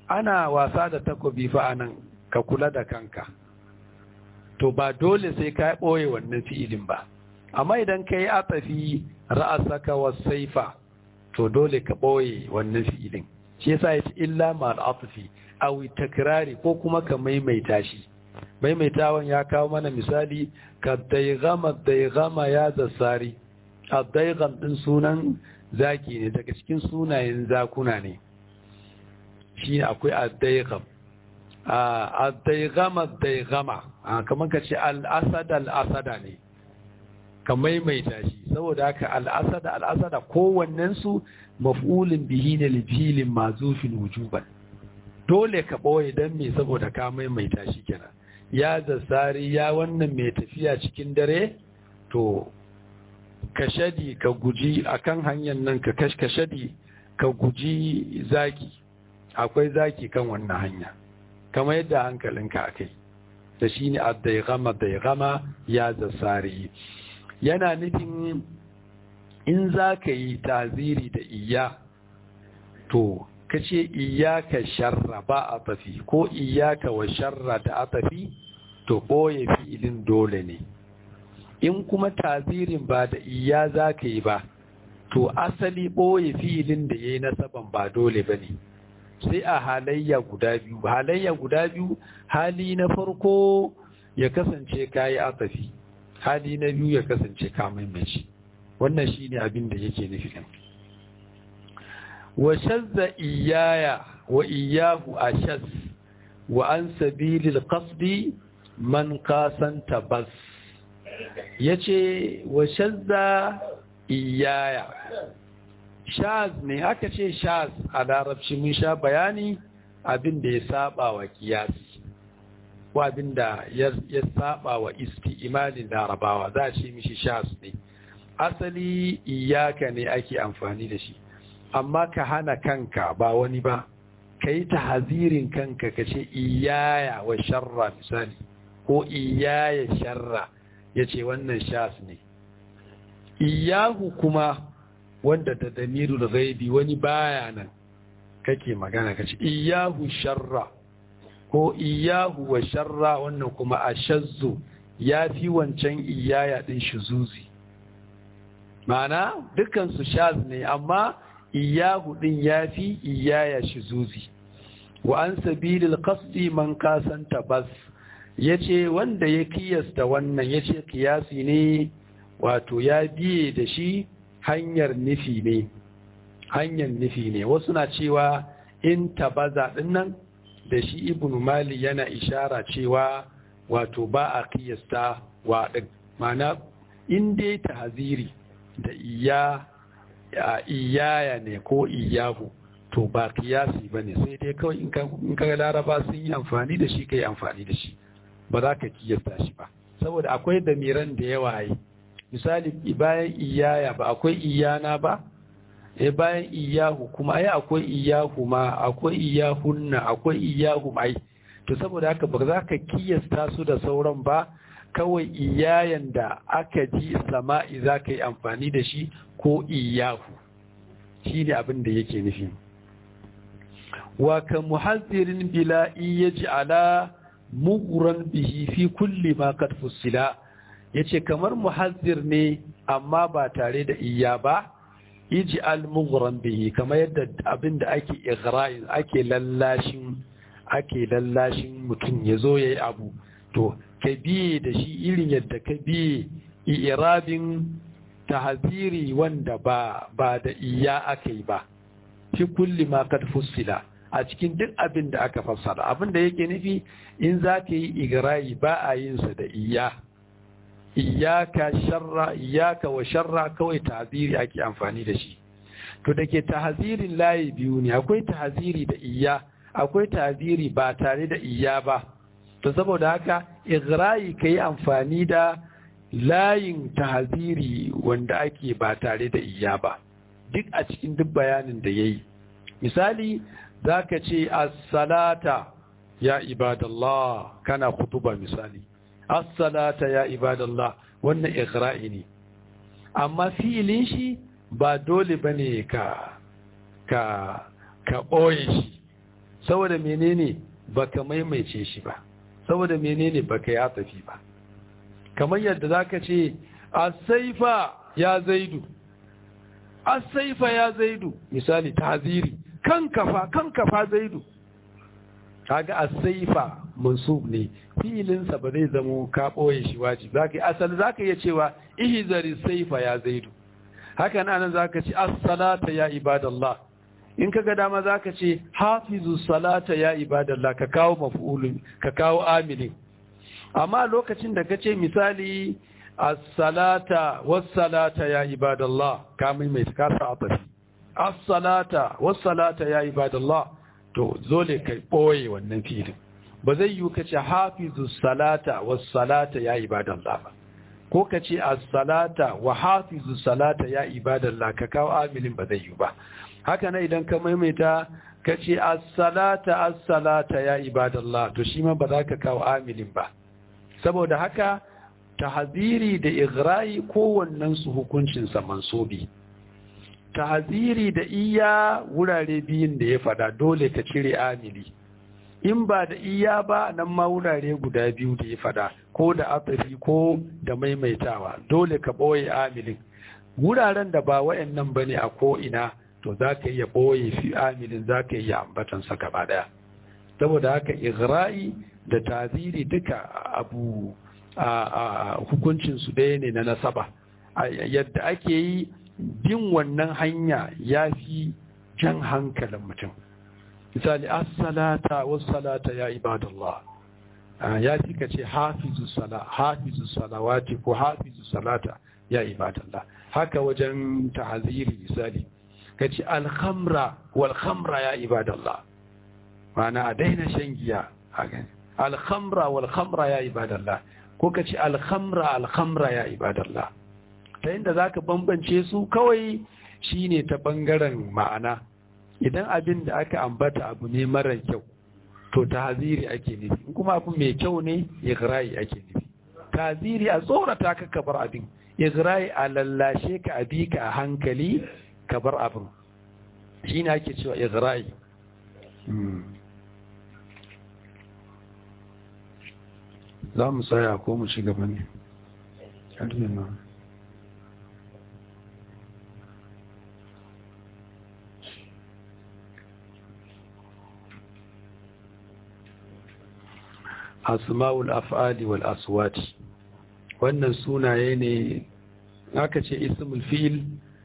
ana wasa da takobi fa anan ka kula da kanka to ba dole sai ka ɓoye wannan fi'ilin ba amma idan ka yi atafi ra'asaka wa saifa to dole ka ɓoye wannan fi'ilin shi yasa ya ce illa ma al'atafi aw takrari ko kuma ka maimaita shi maimaitawan ya kawo mana misali ka daigama daigama ya zasari a daigam din sunan zaki ne daga cikin sunayen zakuna ne shi akwai a daigam a daigama daigama kamar ka ce al'asada al'asada ne ka maimaita shi saboda haka al'asada al'asada kowannensu maf'ulin bihi ne lifilin mazufin wujuban dole ka ɓoye don me saboda ka maimaita shi kenan ya zasari ya wannan mai tafiya cikin dare to ka shadi ka guji akan hanyar nan ka kashkashadi ka guji zaki akwai zaki kan wannan hanya kamar yadda hankalinka akai da shi ne addaigama daigama ya zasari yana nufin in za ka yi taziri da iya to ka ce iyaka sharra ba a tafi ko iyaka wa sharra da a tafi to ɓoye fi'ilin dole ne in kuma tazirin ba da iya za ka yi ba to asali ɓoye fi'ilin da ya yi nasaban ba dole ba ne sai a halayya guda biyu halayya guda biyu hali na farko ya kasance ka yi atafi hali na biyu ya kasance ka maimaci wannan shi ne abin da yake nufi wa shazza iyaya wa iyahu ashaz wa an sabilil qasdi man kasanta bas yace wa shazza iyaya shaz ne aka ce shaz a larabci mun sha bayani abin da ya saba wa kiyasi ko abin da ya saba wa isti'malin larabawa za a ce mishi shaz ne asali iyaka ne ake amfani da shi amma ka hana kanka ba wani ba ka yi hazirin kanka ka ce iyaya wa sharra misali ko iyaya sharra ya ce wannan shas ne iyahu kuma wanda da damirul ghaibi wani baya nan kake magana ka ce iyahu sharra ko iyahu wa sharra wannan kuma a shazzu ya fi wancan iyaya ɗin shuzuzi ma'ana dukansu shaz ne amma iyahu din yafi iyaya shizuzi wa an sabilil qasdi man kasanta bas yace wanda ya kiyasta wannan yace kiyasi ne wato ya biye da shi hanyar nufi ne hanyar nufi ne wasu na cewa in tabaza dinnan da shi ibnu mali yana ishara cewa wato ba a kiyasta wa din mana in dai tahziri da iya iyaya ne ko iyahu to ba kiyasi ba ne sai dai kawai in ka laraba sun yi amfani da shi ka yi amfani da shi ba za ka kiyasta shi ba saboda akwai damiran da yawa yi misali bayan iyaya ba akwai iyana ba e bayan iyahu kuma ai akwai iyahu ma akwai iyahunna akwai iyahu mai to saboda haka ba za ka kiyasta su da sauran ba kawai iyayen da aka ji sama'i za ka yi amfani da shi ko iyahu shi ne abin da yake nufi wa ka muhazzirin bila iya ji ala muguran bihi fi kulli ma kad fussila ya ce kamar muhazzir ne amma ba tare da iya ba iji al muguran bihi kamar yadda abin da ake igra'in ake lallashin ake lallashin mutum ya zo ya yi abu to ka biye da shi irin yadda ka biye irabin tahziri wanda ba ba da iya aka yi ba fi kulli ma kad fussila a cikin duk abin da aka fassara abin da yake nufi in za ka yi igra'i ba a yin sa da iya iyaka sharra iyaka wa sharra kawai tahziri ake amfani da shi to da ke tahzirin layi biyu ne akwai tahziri da iya akwai tahziri ba tare da iya ba to saboda haka igra'i ka yi amfani da layin tahziri wanda ake ba tare da iya ba duk a cikin duk bayanin da ya yi misali za ka ce assalata ya ibadallah kana kutuba misali assalata ya ibadallah wannan igra'i ne amma fi'ilin shi ba dole ba ne ka ka ka ɓoye shi saboda menene baka maimaice shi ba saboda menene baka ya tafi ba kamar yadda zaka ce as-saifa ya zaidu as-saifa ya zaidu misali tahziri kan kafa kan kafa zaidu kaga as-saifa mansub ne fi'ilinsa ba zai zamo ka boye shi wajibi zaka asali zaka iya cewa ihzari saifa ya zaidu haka nan zaka ce as-salata ya ibadallah in kaga dama zaka ce hafizu salata ya ibadallah ka kawo maf'ulun ka kawo amilin amma lokacin da kace misali as-salata was-salata ya ibadallah ka mai ka sa atafi as-salata was-salata ya ibadallah to zole kai boye wannan filin ba zai yi kace hafizu salata was-salata ya ibadallah ba ko kace as-salata wa hafizu salata ya ibadallah ka kawo amilin ba zai yi ba haka na idan ka maimaita ka ce as-salata as-salata ya ibadallah to shi ma ba za ka kawo amilin ba saboda haka tahziri da ighra'i kowannen su hukuncin sa mansubi tahziri da iya wurare biyun da ya fada dole ka cire amili in ba da iya ba nan ma wurare guda biyu da ya fada ko da atafi ko da maimaitawa dole ka boye amilin wuraren da ba wayannan bane a ko ina to za ka iya ɓoye fi amilin za ka iya ambatansa gaba ɗaya saboda haka igra'i da taziri duka abu a hukuncinsu ɗaya ne na nasaba yadda ake yi bin wannan hanya ya fi jan hankalin mutum misali as-salata was-salata ya ibadallah ya fi ka ce hafizu sala hafizu salawati ko hafizu salata ya ibadallah haka wajen ta'aziri misali ka ce alhamra walhamra ya ibadallah mana a daina shan giya a gani alhamra walhamra ya ibadallah ko ka ce alhamra alhamra ya ibadallah ta inda za ka bambance su kawai shine ta bangaren ma'ana idan abin da aka ambata abu ne mara kyau to ta haziri ake nufi in kuma abu mai kyau ne igra'i ake nufi ta haziri a tsorata ka kabar abin igra'i a lallashe ka abi ka a hankali ka bar abin shi ne ake cewa izra'i za mu tsaya ko mu ci gaba ne asma'ul af'ali wal aswati wannan sunaye ne aka ce ismul fil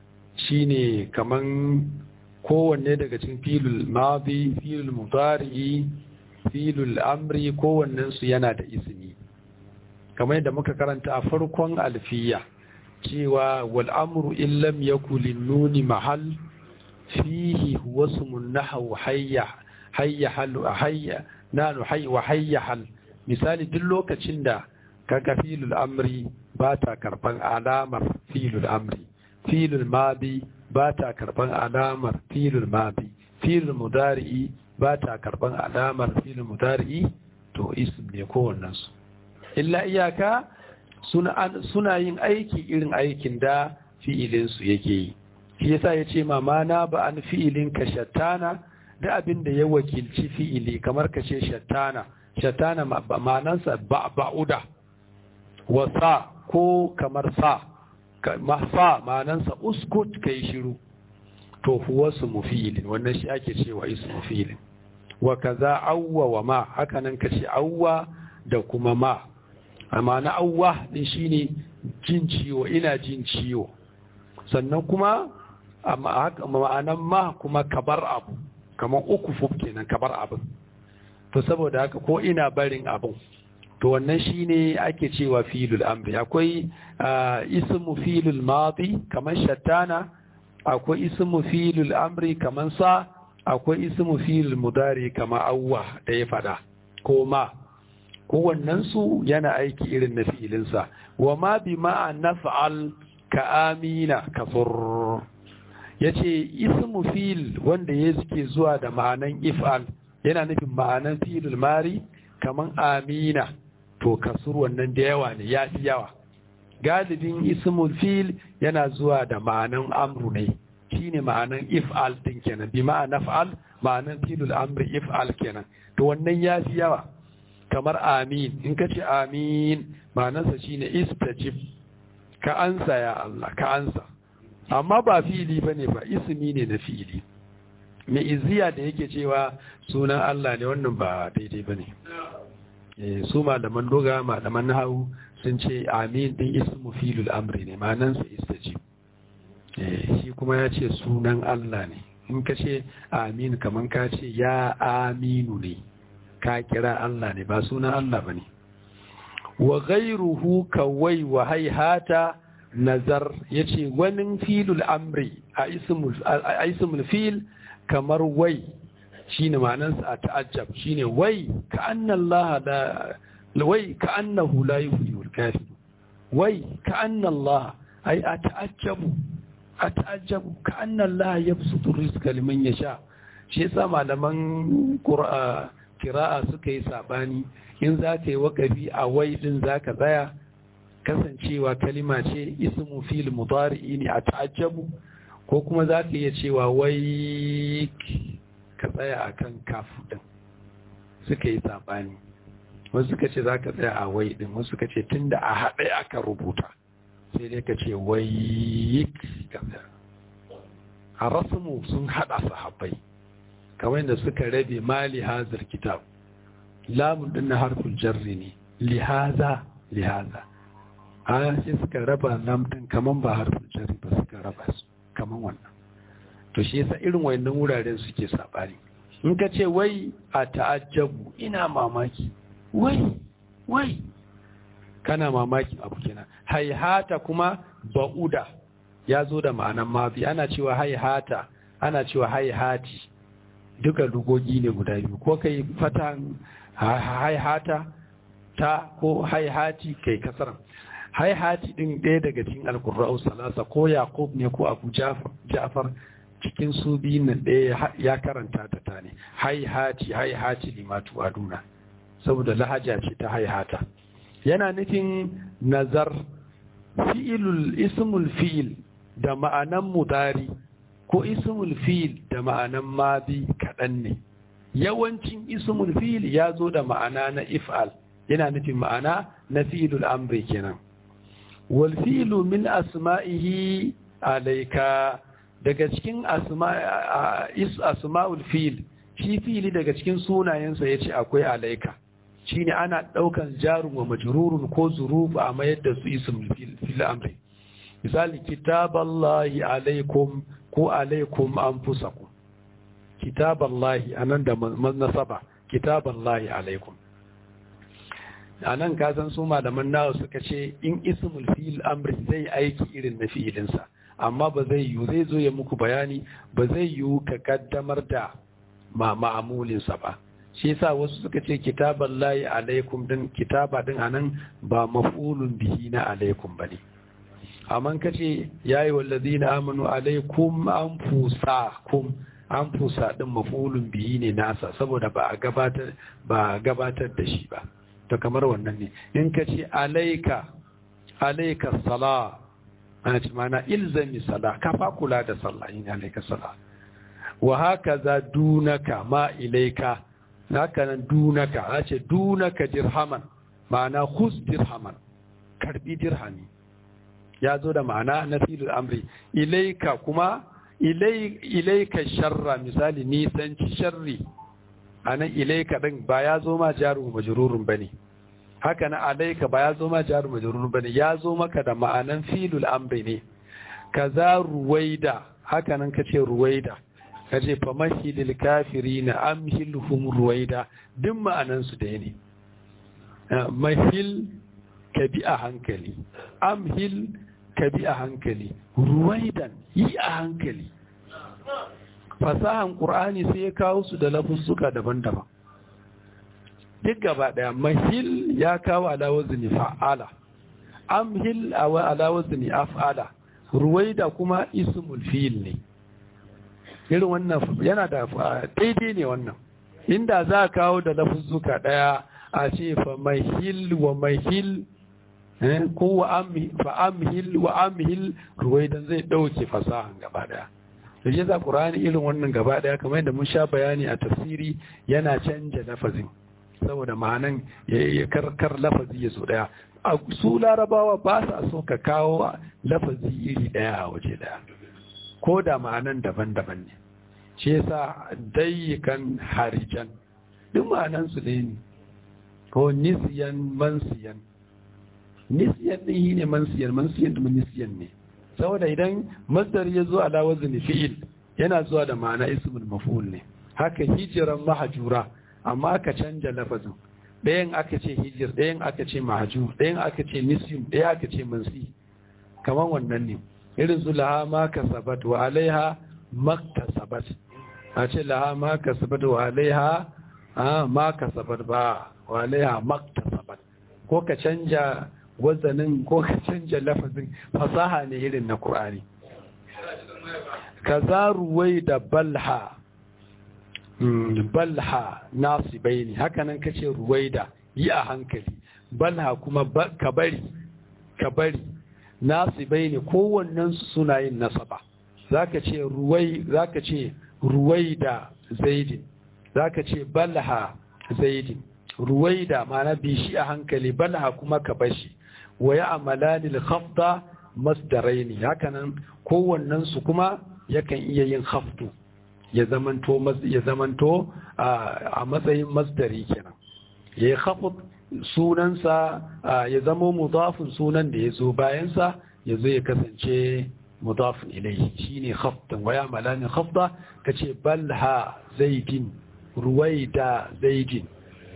shine kaman kowanne daga cikin filul madi filul mudari filul amri kowannen su yana da ismi kamar yadda muka karanta a farkon alfiya cewa wal amru in lam yakul nuni mahal fihi huwa ismun nahwu hayya hayya hal hayya nanu hayya wa hayya hal misali duk lokacin da kaga filul amri ba ta karban alamar filul amri filul madi ba ta karban alamar filul madi filul mudari'i ba ta karban alamar filul mudari'i to ism ne kowannen su illa iyaka suna suna yin aiki irin aikin da fi'ilin su yake yi shi yasa yace mama na ba an fi'ilin ka shattana da abin da ya wakilci fi'ili kamar ka ce shattana shattana ma'anansa ba'uda wa sa ko kamar sa mahfa ma'anansa uskut kai shiru to huwa su mufilin wannan shi ake cewa isu mufilin wa kaza awwa wa ma haka nan kace awwa da kuma ma amma na awwa din shine jin ciwo ina jin ciwo sannan kuma amma haka ma'anan ma kuma kabar abu kamar uku fuf kenan kabar abin to saboda haka ko ina barin abin to wannan shine ake cewa filul amri akwai ismu filul madi kamar shattana akwai ismu filul amri kamar sa akwai ismu filul mudari kamar awwa da ya fada ko ma kowannen su yana aiki irin na fi'ilinsa wa ma bi ma'a naf'al ka amina kafur yace ismu fil wanda ya suke zuwa da ma'anan if'al yana nufin ma'anan filul mari kaman amina to kasur wannan da yawa ne ya fi yawa galibin ismul fil yana zuwa da ma'anan amru ne shine ma'anan if'al din kenan bi ma'ana fa'al ma'anan filul amri if'al kenan to wannan ya fi yawa kamar amin in ka ce amin ma'anarsa shine istajib ka ansa ya Allah ka ansa amma ba fi'ili bane ba ismi ne na fi'ili mai iziya da yake cewa sunan Allah ne wannan ba daidai bane eh su malaman doga malaman nahawu sun ce amin din ismu filul amri ne ma'anarsa istajib eh shi kuma ya ce sunan Allah ne in ka ce amin kaman ka ce ya aminu ne ka kira Allah ne ba sunan Allah ba ne wa ghairuhu kawai wa haihata nazar ya ce wani filul amri a ismul fil kamar wai shi ne ma'anansa a ta'ajjab shi ne wai ka annallaha da wai ka annahu la yuhyiul kafir wai ka annallaha ai a ta'ajjabu a ta'ajjabu ka annallaha yabsutu rizqa liman yasha shi yasa malaman qur'a kira'a suka yi sabani in za ka yi wakafi a wai din za ka tsaya kasancewa kalima ce ismu fil mudari'i ne a ta'ajjabu ko kuma za ka iya cewa wai ka tsaya a kan kafu din suka yi sabani wasu suka ce za ka tsaya a wai din wasu suka ce tun da a haɗe aka rubuta sai dai ka ce wai ka tsaya a rasmu sun haɗa sahabbai kamar yadda suka rabe mali hazar kitab lamun din na harful jarri ne lihaza lihaza a sai suka raba lam din kaman ba harful jarri ba suka raba su kaman wannan to shi yasa irin wayannan wuraren suke sabani in ka ce wai a ta'ajjabu ina mamaki wai wai kana mamakin abu kenan haihata kuma ba'uda ya zo da ma'anan mafi ana cewa haihata ana cewa haihati duka lugogi ne guda biyu ko kai fatan haihata ta ko haihati kai kasaran haihati din ɗaya daga cikin alkurra'u salasa ko yaqub ne ko abu ja'far cikin su biyun nan ɗaya ya karanta ta ta ne haihati haihati limatu aduna saboda lahaja ce ta haihata yana nufin nazar fi'ilul ismul fi'il da ma'anan mudari ko ismul fi'il da ma'anan madi kaɗan ne yawancin ismul fi'il ya zo da ma'ana na if'al yana nufin ma'ana na fi'ilul amri kenan wal fi'lu min asma'ihi alayka daga cikin asma'ul fi'il shi fi'ili daga cikin sunayensa yace akwai alayka shine ana daukan jarun wa majrurun ko zuruf a mayar da su ismul fi'il amri misali kitaballahi alaikum ko alaikum anfusakum kitaballahi anan da nasaba kitaballahi alaikum anan ka san su malaman nawa suka ce in ismul fi'il amri zai aiki irin na fi'ilinsa amma ba zai yi zai zo ya muku bayani ba zai yi ka kaddamar da ma ma'amulinsa ba shi yasa wasu suka ce kitaballahi alaikum din kitaba din anan ba maf'ulun bihi na alaikum bane amma kace yayi wallazina amanu alaikum anfusakum anfusa din maf'ulun bihi ne nasa saboda ba a gabatar ba gabatar da shi ba to kamar wannan ne in kace alaika alaika sala ana ce mana ilzami sala ka fa kula da sallah in alaika sala wa hakaza dunaka ma ilaika haka nan dunaka a ce dunaka dirhaman ma'ana khus dirhaman karbi dirhami ya zo da ma'ana na filin amri ilaika kuma ilaika sharra misali nisanci sharri a nan ilaika ɗin ba ya zo ma jaru majururun ba ne haka na alaika ba ya zo ma jaru majururun ba ne ya zo maka da ma'anan filul amri ne kaza ruwaida haka nan ka ce ruwaida ka ce fa mahilil kafiri na amhilhum ruwaida duk ma'anansu da ne mahil ka bi a hankali amhil ka bi a hankali ruwaidan yi a hankali fasahan ƙur'ani sai ya kawo su da lafuzzuka daban-daban duk gaba ɗaya mahil ya kawo alawazini fa'ala amhil alawazini af'ala ruwaida kuma ismul fil ne irin wannan yana da daidai ne wannan inda za a kawo da lafuzzuka ɗaya a ce fa mahil wa mahil ko fa amhil wa amhil ruwaidan zai ɗauke fasahan gaba ɗaya da shi za ƙur'ani irin wannan gaba ɗaya kamar yadda mun sha bayani a tafsiri yana canja lafazin saboda ma'anan ya karkar lafazi ya so ɗaya a su larabawa ba sa so ka kawo lafazi iri ɗaya a waje ɗaya ko da ma'anan daban-daban ne shi yasa dayyikan harijan duk ma'anan su ne ko nisiyan mansiyan nisiyan ɗin yi ne mansiyan mansiyan da nisiyan ne saboda idan masdar ya zo ala wazni fi'il yana zuwa da ma'ana ismul maf'ul ne haka hijiran mahajura amma aka canja lafazin ɗayan aka ce hijir ɗayan aka ce mahajur ɗayan aka ce nisyun ɗaya aka ce mansi kamar wannan ne irin su laha ma kasabat wa alaiha maktasabat a ce laha ma kasabat wa alaiha ma kasabat ba wa alaiha maktasabat ko ka canja wazanin ko ka canja lafazin fasaha ne irin na Kur'ani. kaza ruwai da balha balha nasibai ne hakanan ka ce ruwai da yi a hankali balha kuma ka bari ka bari nasibai ne kowannen suna yin nasaba zaka ce ruwai zaka ce ruwai da zaidin zaka ce balha zaidin ruwai da mana bishi a hankali balha kuma ka bashi wa ya amalani al-khafda masdaraini hakanan kowannen su kuma yakan iya yin khafdu ya zamanto ya zamanto a matsayin masdari kenan ya yi khafd sunansa ya zama mudafin sunan da ya zo bayansa ya zo ya kasance mudafin ilai shine khafdan wa ya amalani khafda kace balha zaidin ruwaida zaidin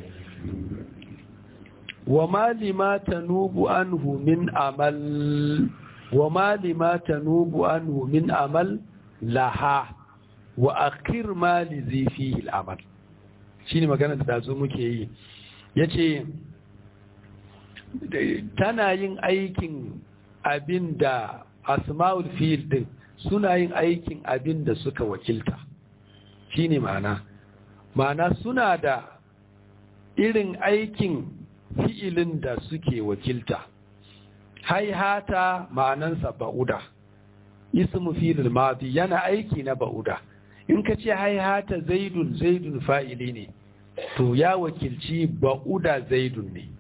وما لما تنوب عنه من عمل وما لما تنوب عنه من عمل لها وأخر ما لذي فيه العمل shine magana da dazo muke yi yace tana yin aikin abin da asma'ul fi'il din suna yin aikin abin da suka wakilta shine ma'ana ma'ana suna da irin aikin fi'ilin da suke wakilta haihata ma'anansa ba'uda ismu fi'il madi yana aiki na ba'uda in ka ce haihata zaidun zaidun fa'ili ne to ya wakilci ba'uda zaidun ne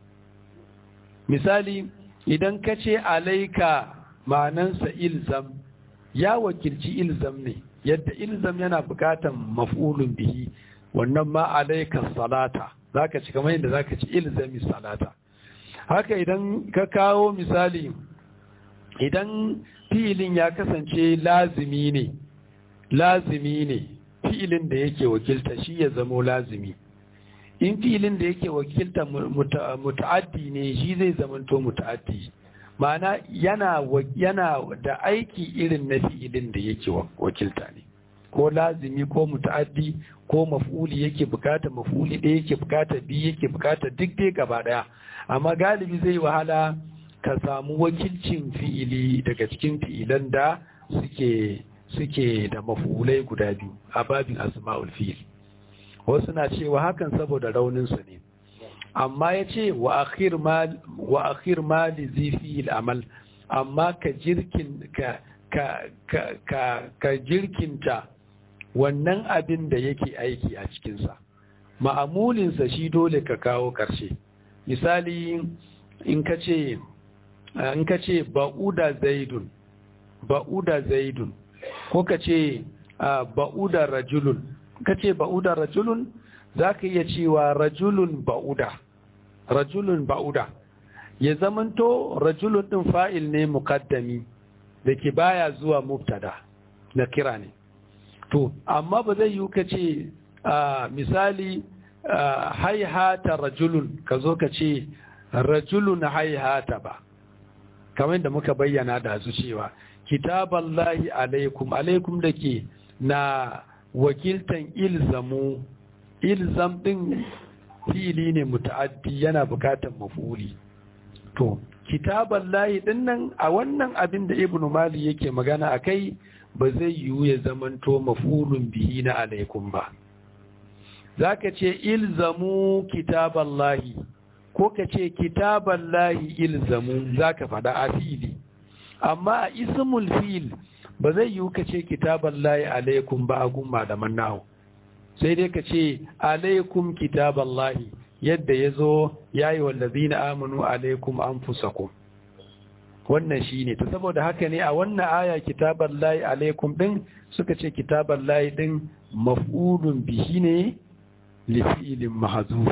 misali idan ka ce alaika ma'anansa ilzam ya wakilci ilzam ne yadda ilzam yana bukatan maf'ulun bihi wannan ma alaika salata zaka ci kamar yadda zaka ci ilzami salata haka idan ka kawo misali idan fi'ilin ya kasance lazimi ne lazimi ne fi'ilin da yake wakilta shi ya zamo lazimi in fi'ilin da yake wakilta muta'addi ne shi zai zamanto muta'addi ma'ana yana yana da aiki irin na fi'ilin da yake wakilta ne ko lazimi ko muta'addi ko maf'uli yake bukata maf'uli ɗaya yake bukata biyu yake bukata duk dai gaba ɗaya amma galibi zai wahala ka samu wakilcin fi'ili daga cikin fi'ilan da suke suke da maf'ulai guda biyu a babin asma'ul fi'il wasu na cewa hakan saboda rauninsa ne amma ya ce wa akhir ma li zifi amal amma ka jirkin ka ka ka ka jirkinta wannan abin da yake aiki a cikinsa ma'amulinsa shi dole ka kawo ƙarshe misali in ka ce in ka ce ba'uda zaidun ba'uda zaidun ko ka ce ba'uda rajulun ka ce ba'uda rajulun za ka iya cewa rajulun ba'uda rajulun ba'uda ya zamanto rajulun ɗin fa'il ne mukaddami da ke baya zuwa mubtada na kira ne to amma ba zai yi ka ce misali haihata rajulun ka zo ka ce rajulun haihata ba kamar da muka bayyana da su cewa kitaballahi alaikum alaikum da ke na wakiltan ilzamu ilzam din fili ne muta'addi yana bukatan mafuli to kitaballahi din nan a wannan abin da ibnu mali yake magana akai ba zai yiwu ya zamanto mafulun bihi na alaikum ba zaka ce ilzamu kitaballahi ko ka ce kitaballahi ilzamu zaka faɗa a fili amma a ismul fil ba zai yiwu ka ce kitaban layi alaikum ba a gun malaman nahu sai dai ka ce alaikum kitaban lahi yadda ya zo ya yi wallazi na amanu alaikum an fusakum wannan shi ne ta saboda haka ne a wannan aya kitaban layi alaikum ɗin suka ce kitaban layi ɗin maf'ulun bihi ne lifi'ilin mahazuf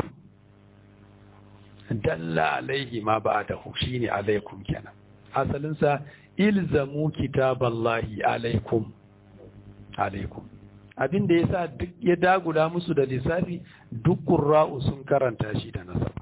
dalla alaihi ma ba da shi ne alaikum kenan asalinsa ilzamu kitaballahi alaikum alaikum abin da ya sa duk ya dagula musu da lissafi duk ƙura'u sun karanta shi da nasaba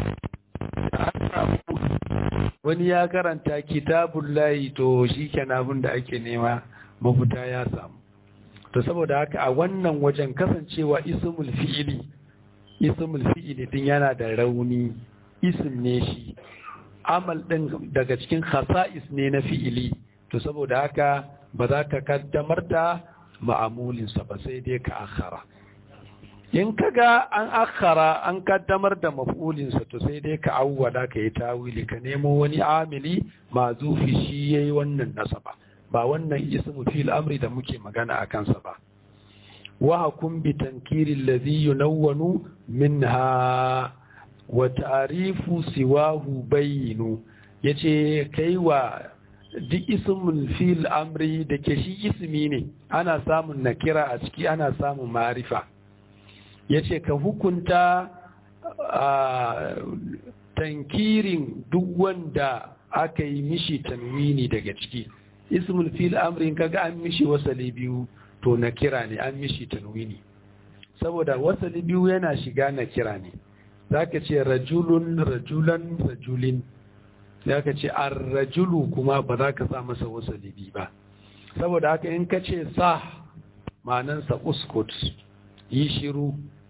wani ya karanta kitabullahi to shi kenan abin da ake nema mafuta ya samu to saboda haka a wannan wajen kasancewa ismul fi'ili ismul fi'ili din yana da rauni ism ne shi amal ɗin daga cikin khasa'is ne na fi'ili to saboda haka ba za ka kaddamar da ma'amulinsa ba sai dai ka akhara in ka ga an akhara an kaddamar da maf'ulinsa to sai dai ka awwala ka yi tawili ka nemo wani amili mazufi shi yayi wannan nasaba ba wannan ismu fil amri da muke magana a kansa ba wa hakum bi tankiri alladhi yunawwanu minha wa ta'rifu siwahu bayyinu yace kai wa duk ismul fil amri da ke shi ismi ne ana samun nakira a ciki ana samun ma'arifa yace ka hukunta tankirin duk wanda aka yi mishi tanwini daga ciki ismul fil amrin kaga an mishi wasali biyu to nakira ne an mishi tanwini saboda wasali biyu yana shiga nakira ne zaka ce rajulun rajulan rajulin zaka ce ar-rajulu kuma ba za ka sa masa wasali biyu ba saboda haka in ka ce sa ma'anansa uskut yi shiru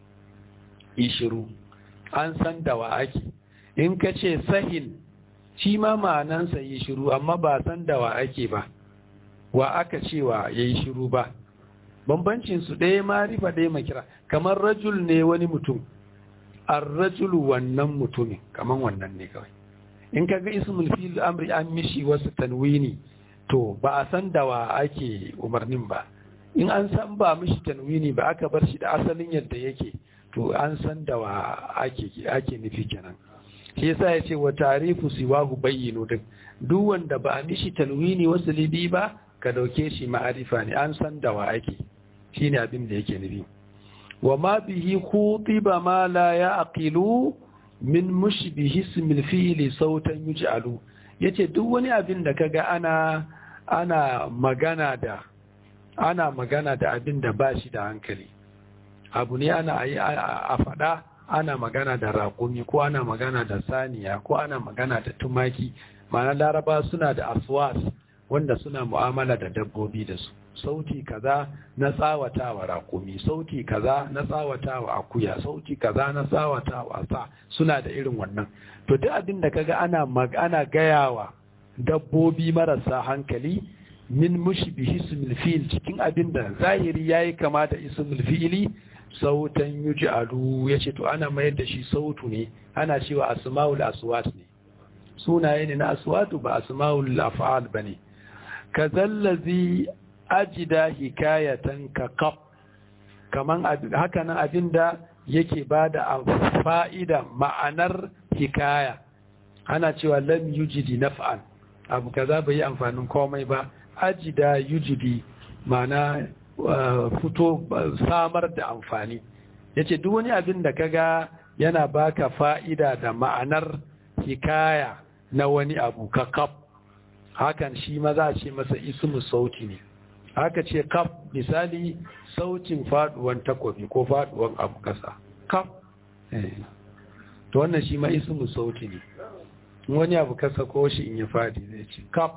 yi shiru an san da wa ake in ka ce sahin shi ma ma'anansa yi shiru amma ba san da wa ake ba wa aka cewa ya yi shiru ba bambancin su ɗaya marifa ɗaya makira kamar rajul ne wani mutum an rajulu wannan mutumin kamar wannan ne kawai in ka ga ismul fil amri an mishi wasu tanwini to ba a san da wa ake umarnin ba in an san ba mishi tanwini ba aka bar shi da asalin yadda yake to an san da wa ake ake nufi kenan shi yasa ya ce wa tarifu siwahu bayyinu din duk wanda ba a mishi tanwini wasu libi ba ka dauke shi ma'arifa ne an san da wa ake shine abin da yake nufi wa ma bihi khutiba ma la yaqilu min mushbihi ismil fi'li sautan yuj'alu yace duk wani abin da kaga ana ana magana da ana magana da abin da ba shi da hankali abu ne ana a faɗa ana magana da raƙumi ko ana magana da saniya ko ana magana da tumaki ma'ana laraba suna da aswas wanda suna mu'amala da dabbobi da su sauti kaza na tsawatawa raƙumi sauti kaza na tsawatawa akuya sauti kaza na tsawatawa sa suna da irin wannan to duk abin da kaga ana ana gayawa dabbobi marasa hankali min mushbihi ismil fi'il cikin abin da zahiri yayi kama da ismil fi'ili sautan yuj'alu yace to ana mayar da shi sautu ne ana cewa asmaul aswat ne sunaye ne na aswatu ba asmaul af'al bane kazallazi ajida hikayatan ka qaf kaman haka nan abinda yake bada fa'ida ma'anar hikaya ana cewa lam yujidi naf'an abu kaza bai yi amfanin komai ba ajida yujidi ma'ana fito samar da amfani yace duk wani abin da kaga yana baka fa'ida da ma'anar hikaya na wani abu ka kaf hakan shi ma za a ce masa ismu sauti ne haka ce kaf misali sautin faduwan takobi ko faduwan abu kasa kaf to wannan shi ma ismu sauti ne wani abu kasa ko shi in ya fadi zai ce kaf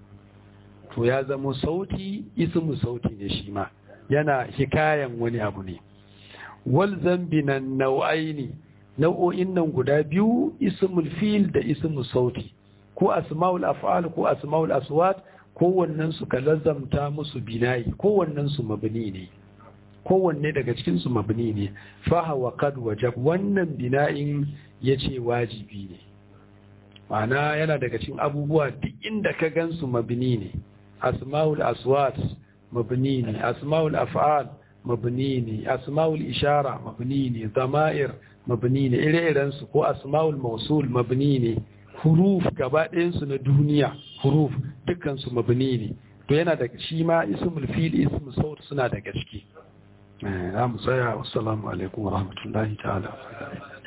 to ya zama sauti ismu sauti ne shi ma yana hikayan wani abu ne wal zambinan nau'aini nau'o'in nan guda biyu ismul fil da ismu sauti ko asma'ul af'al ko asma'ul aswat kowannen su ka lazamta musu binayi kowannen su mabni ne kowanne daga cikin su mabni ne fa hawa qad wajab wannan bina'in yace wajibi ne ma'ana yana daga cikin abubuwa duk inda ka gansu mabni ne asma'ul aswat mabni ne asma'ul af'al mabni ne asma'ul ishara mabni ne zama'ir mabni ne ire-iren su ko asma'ul mausul mabni ne huruf gaba ɗayansu na duniya huruf dukkan su mabni ne to yana da shi ma ismul fil ismul saut suna daga ciki za mu tsaya assalamu alaikum wa rahmatullahi ta'ala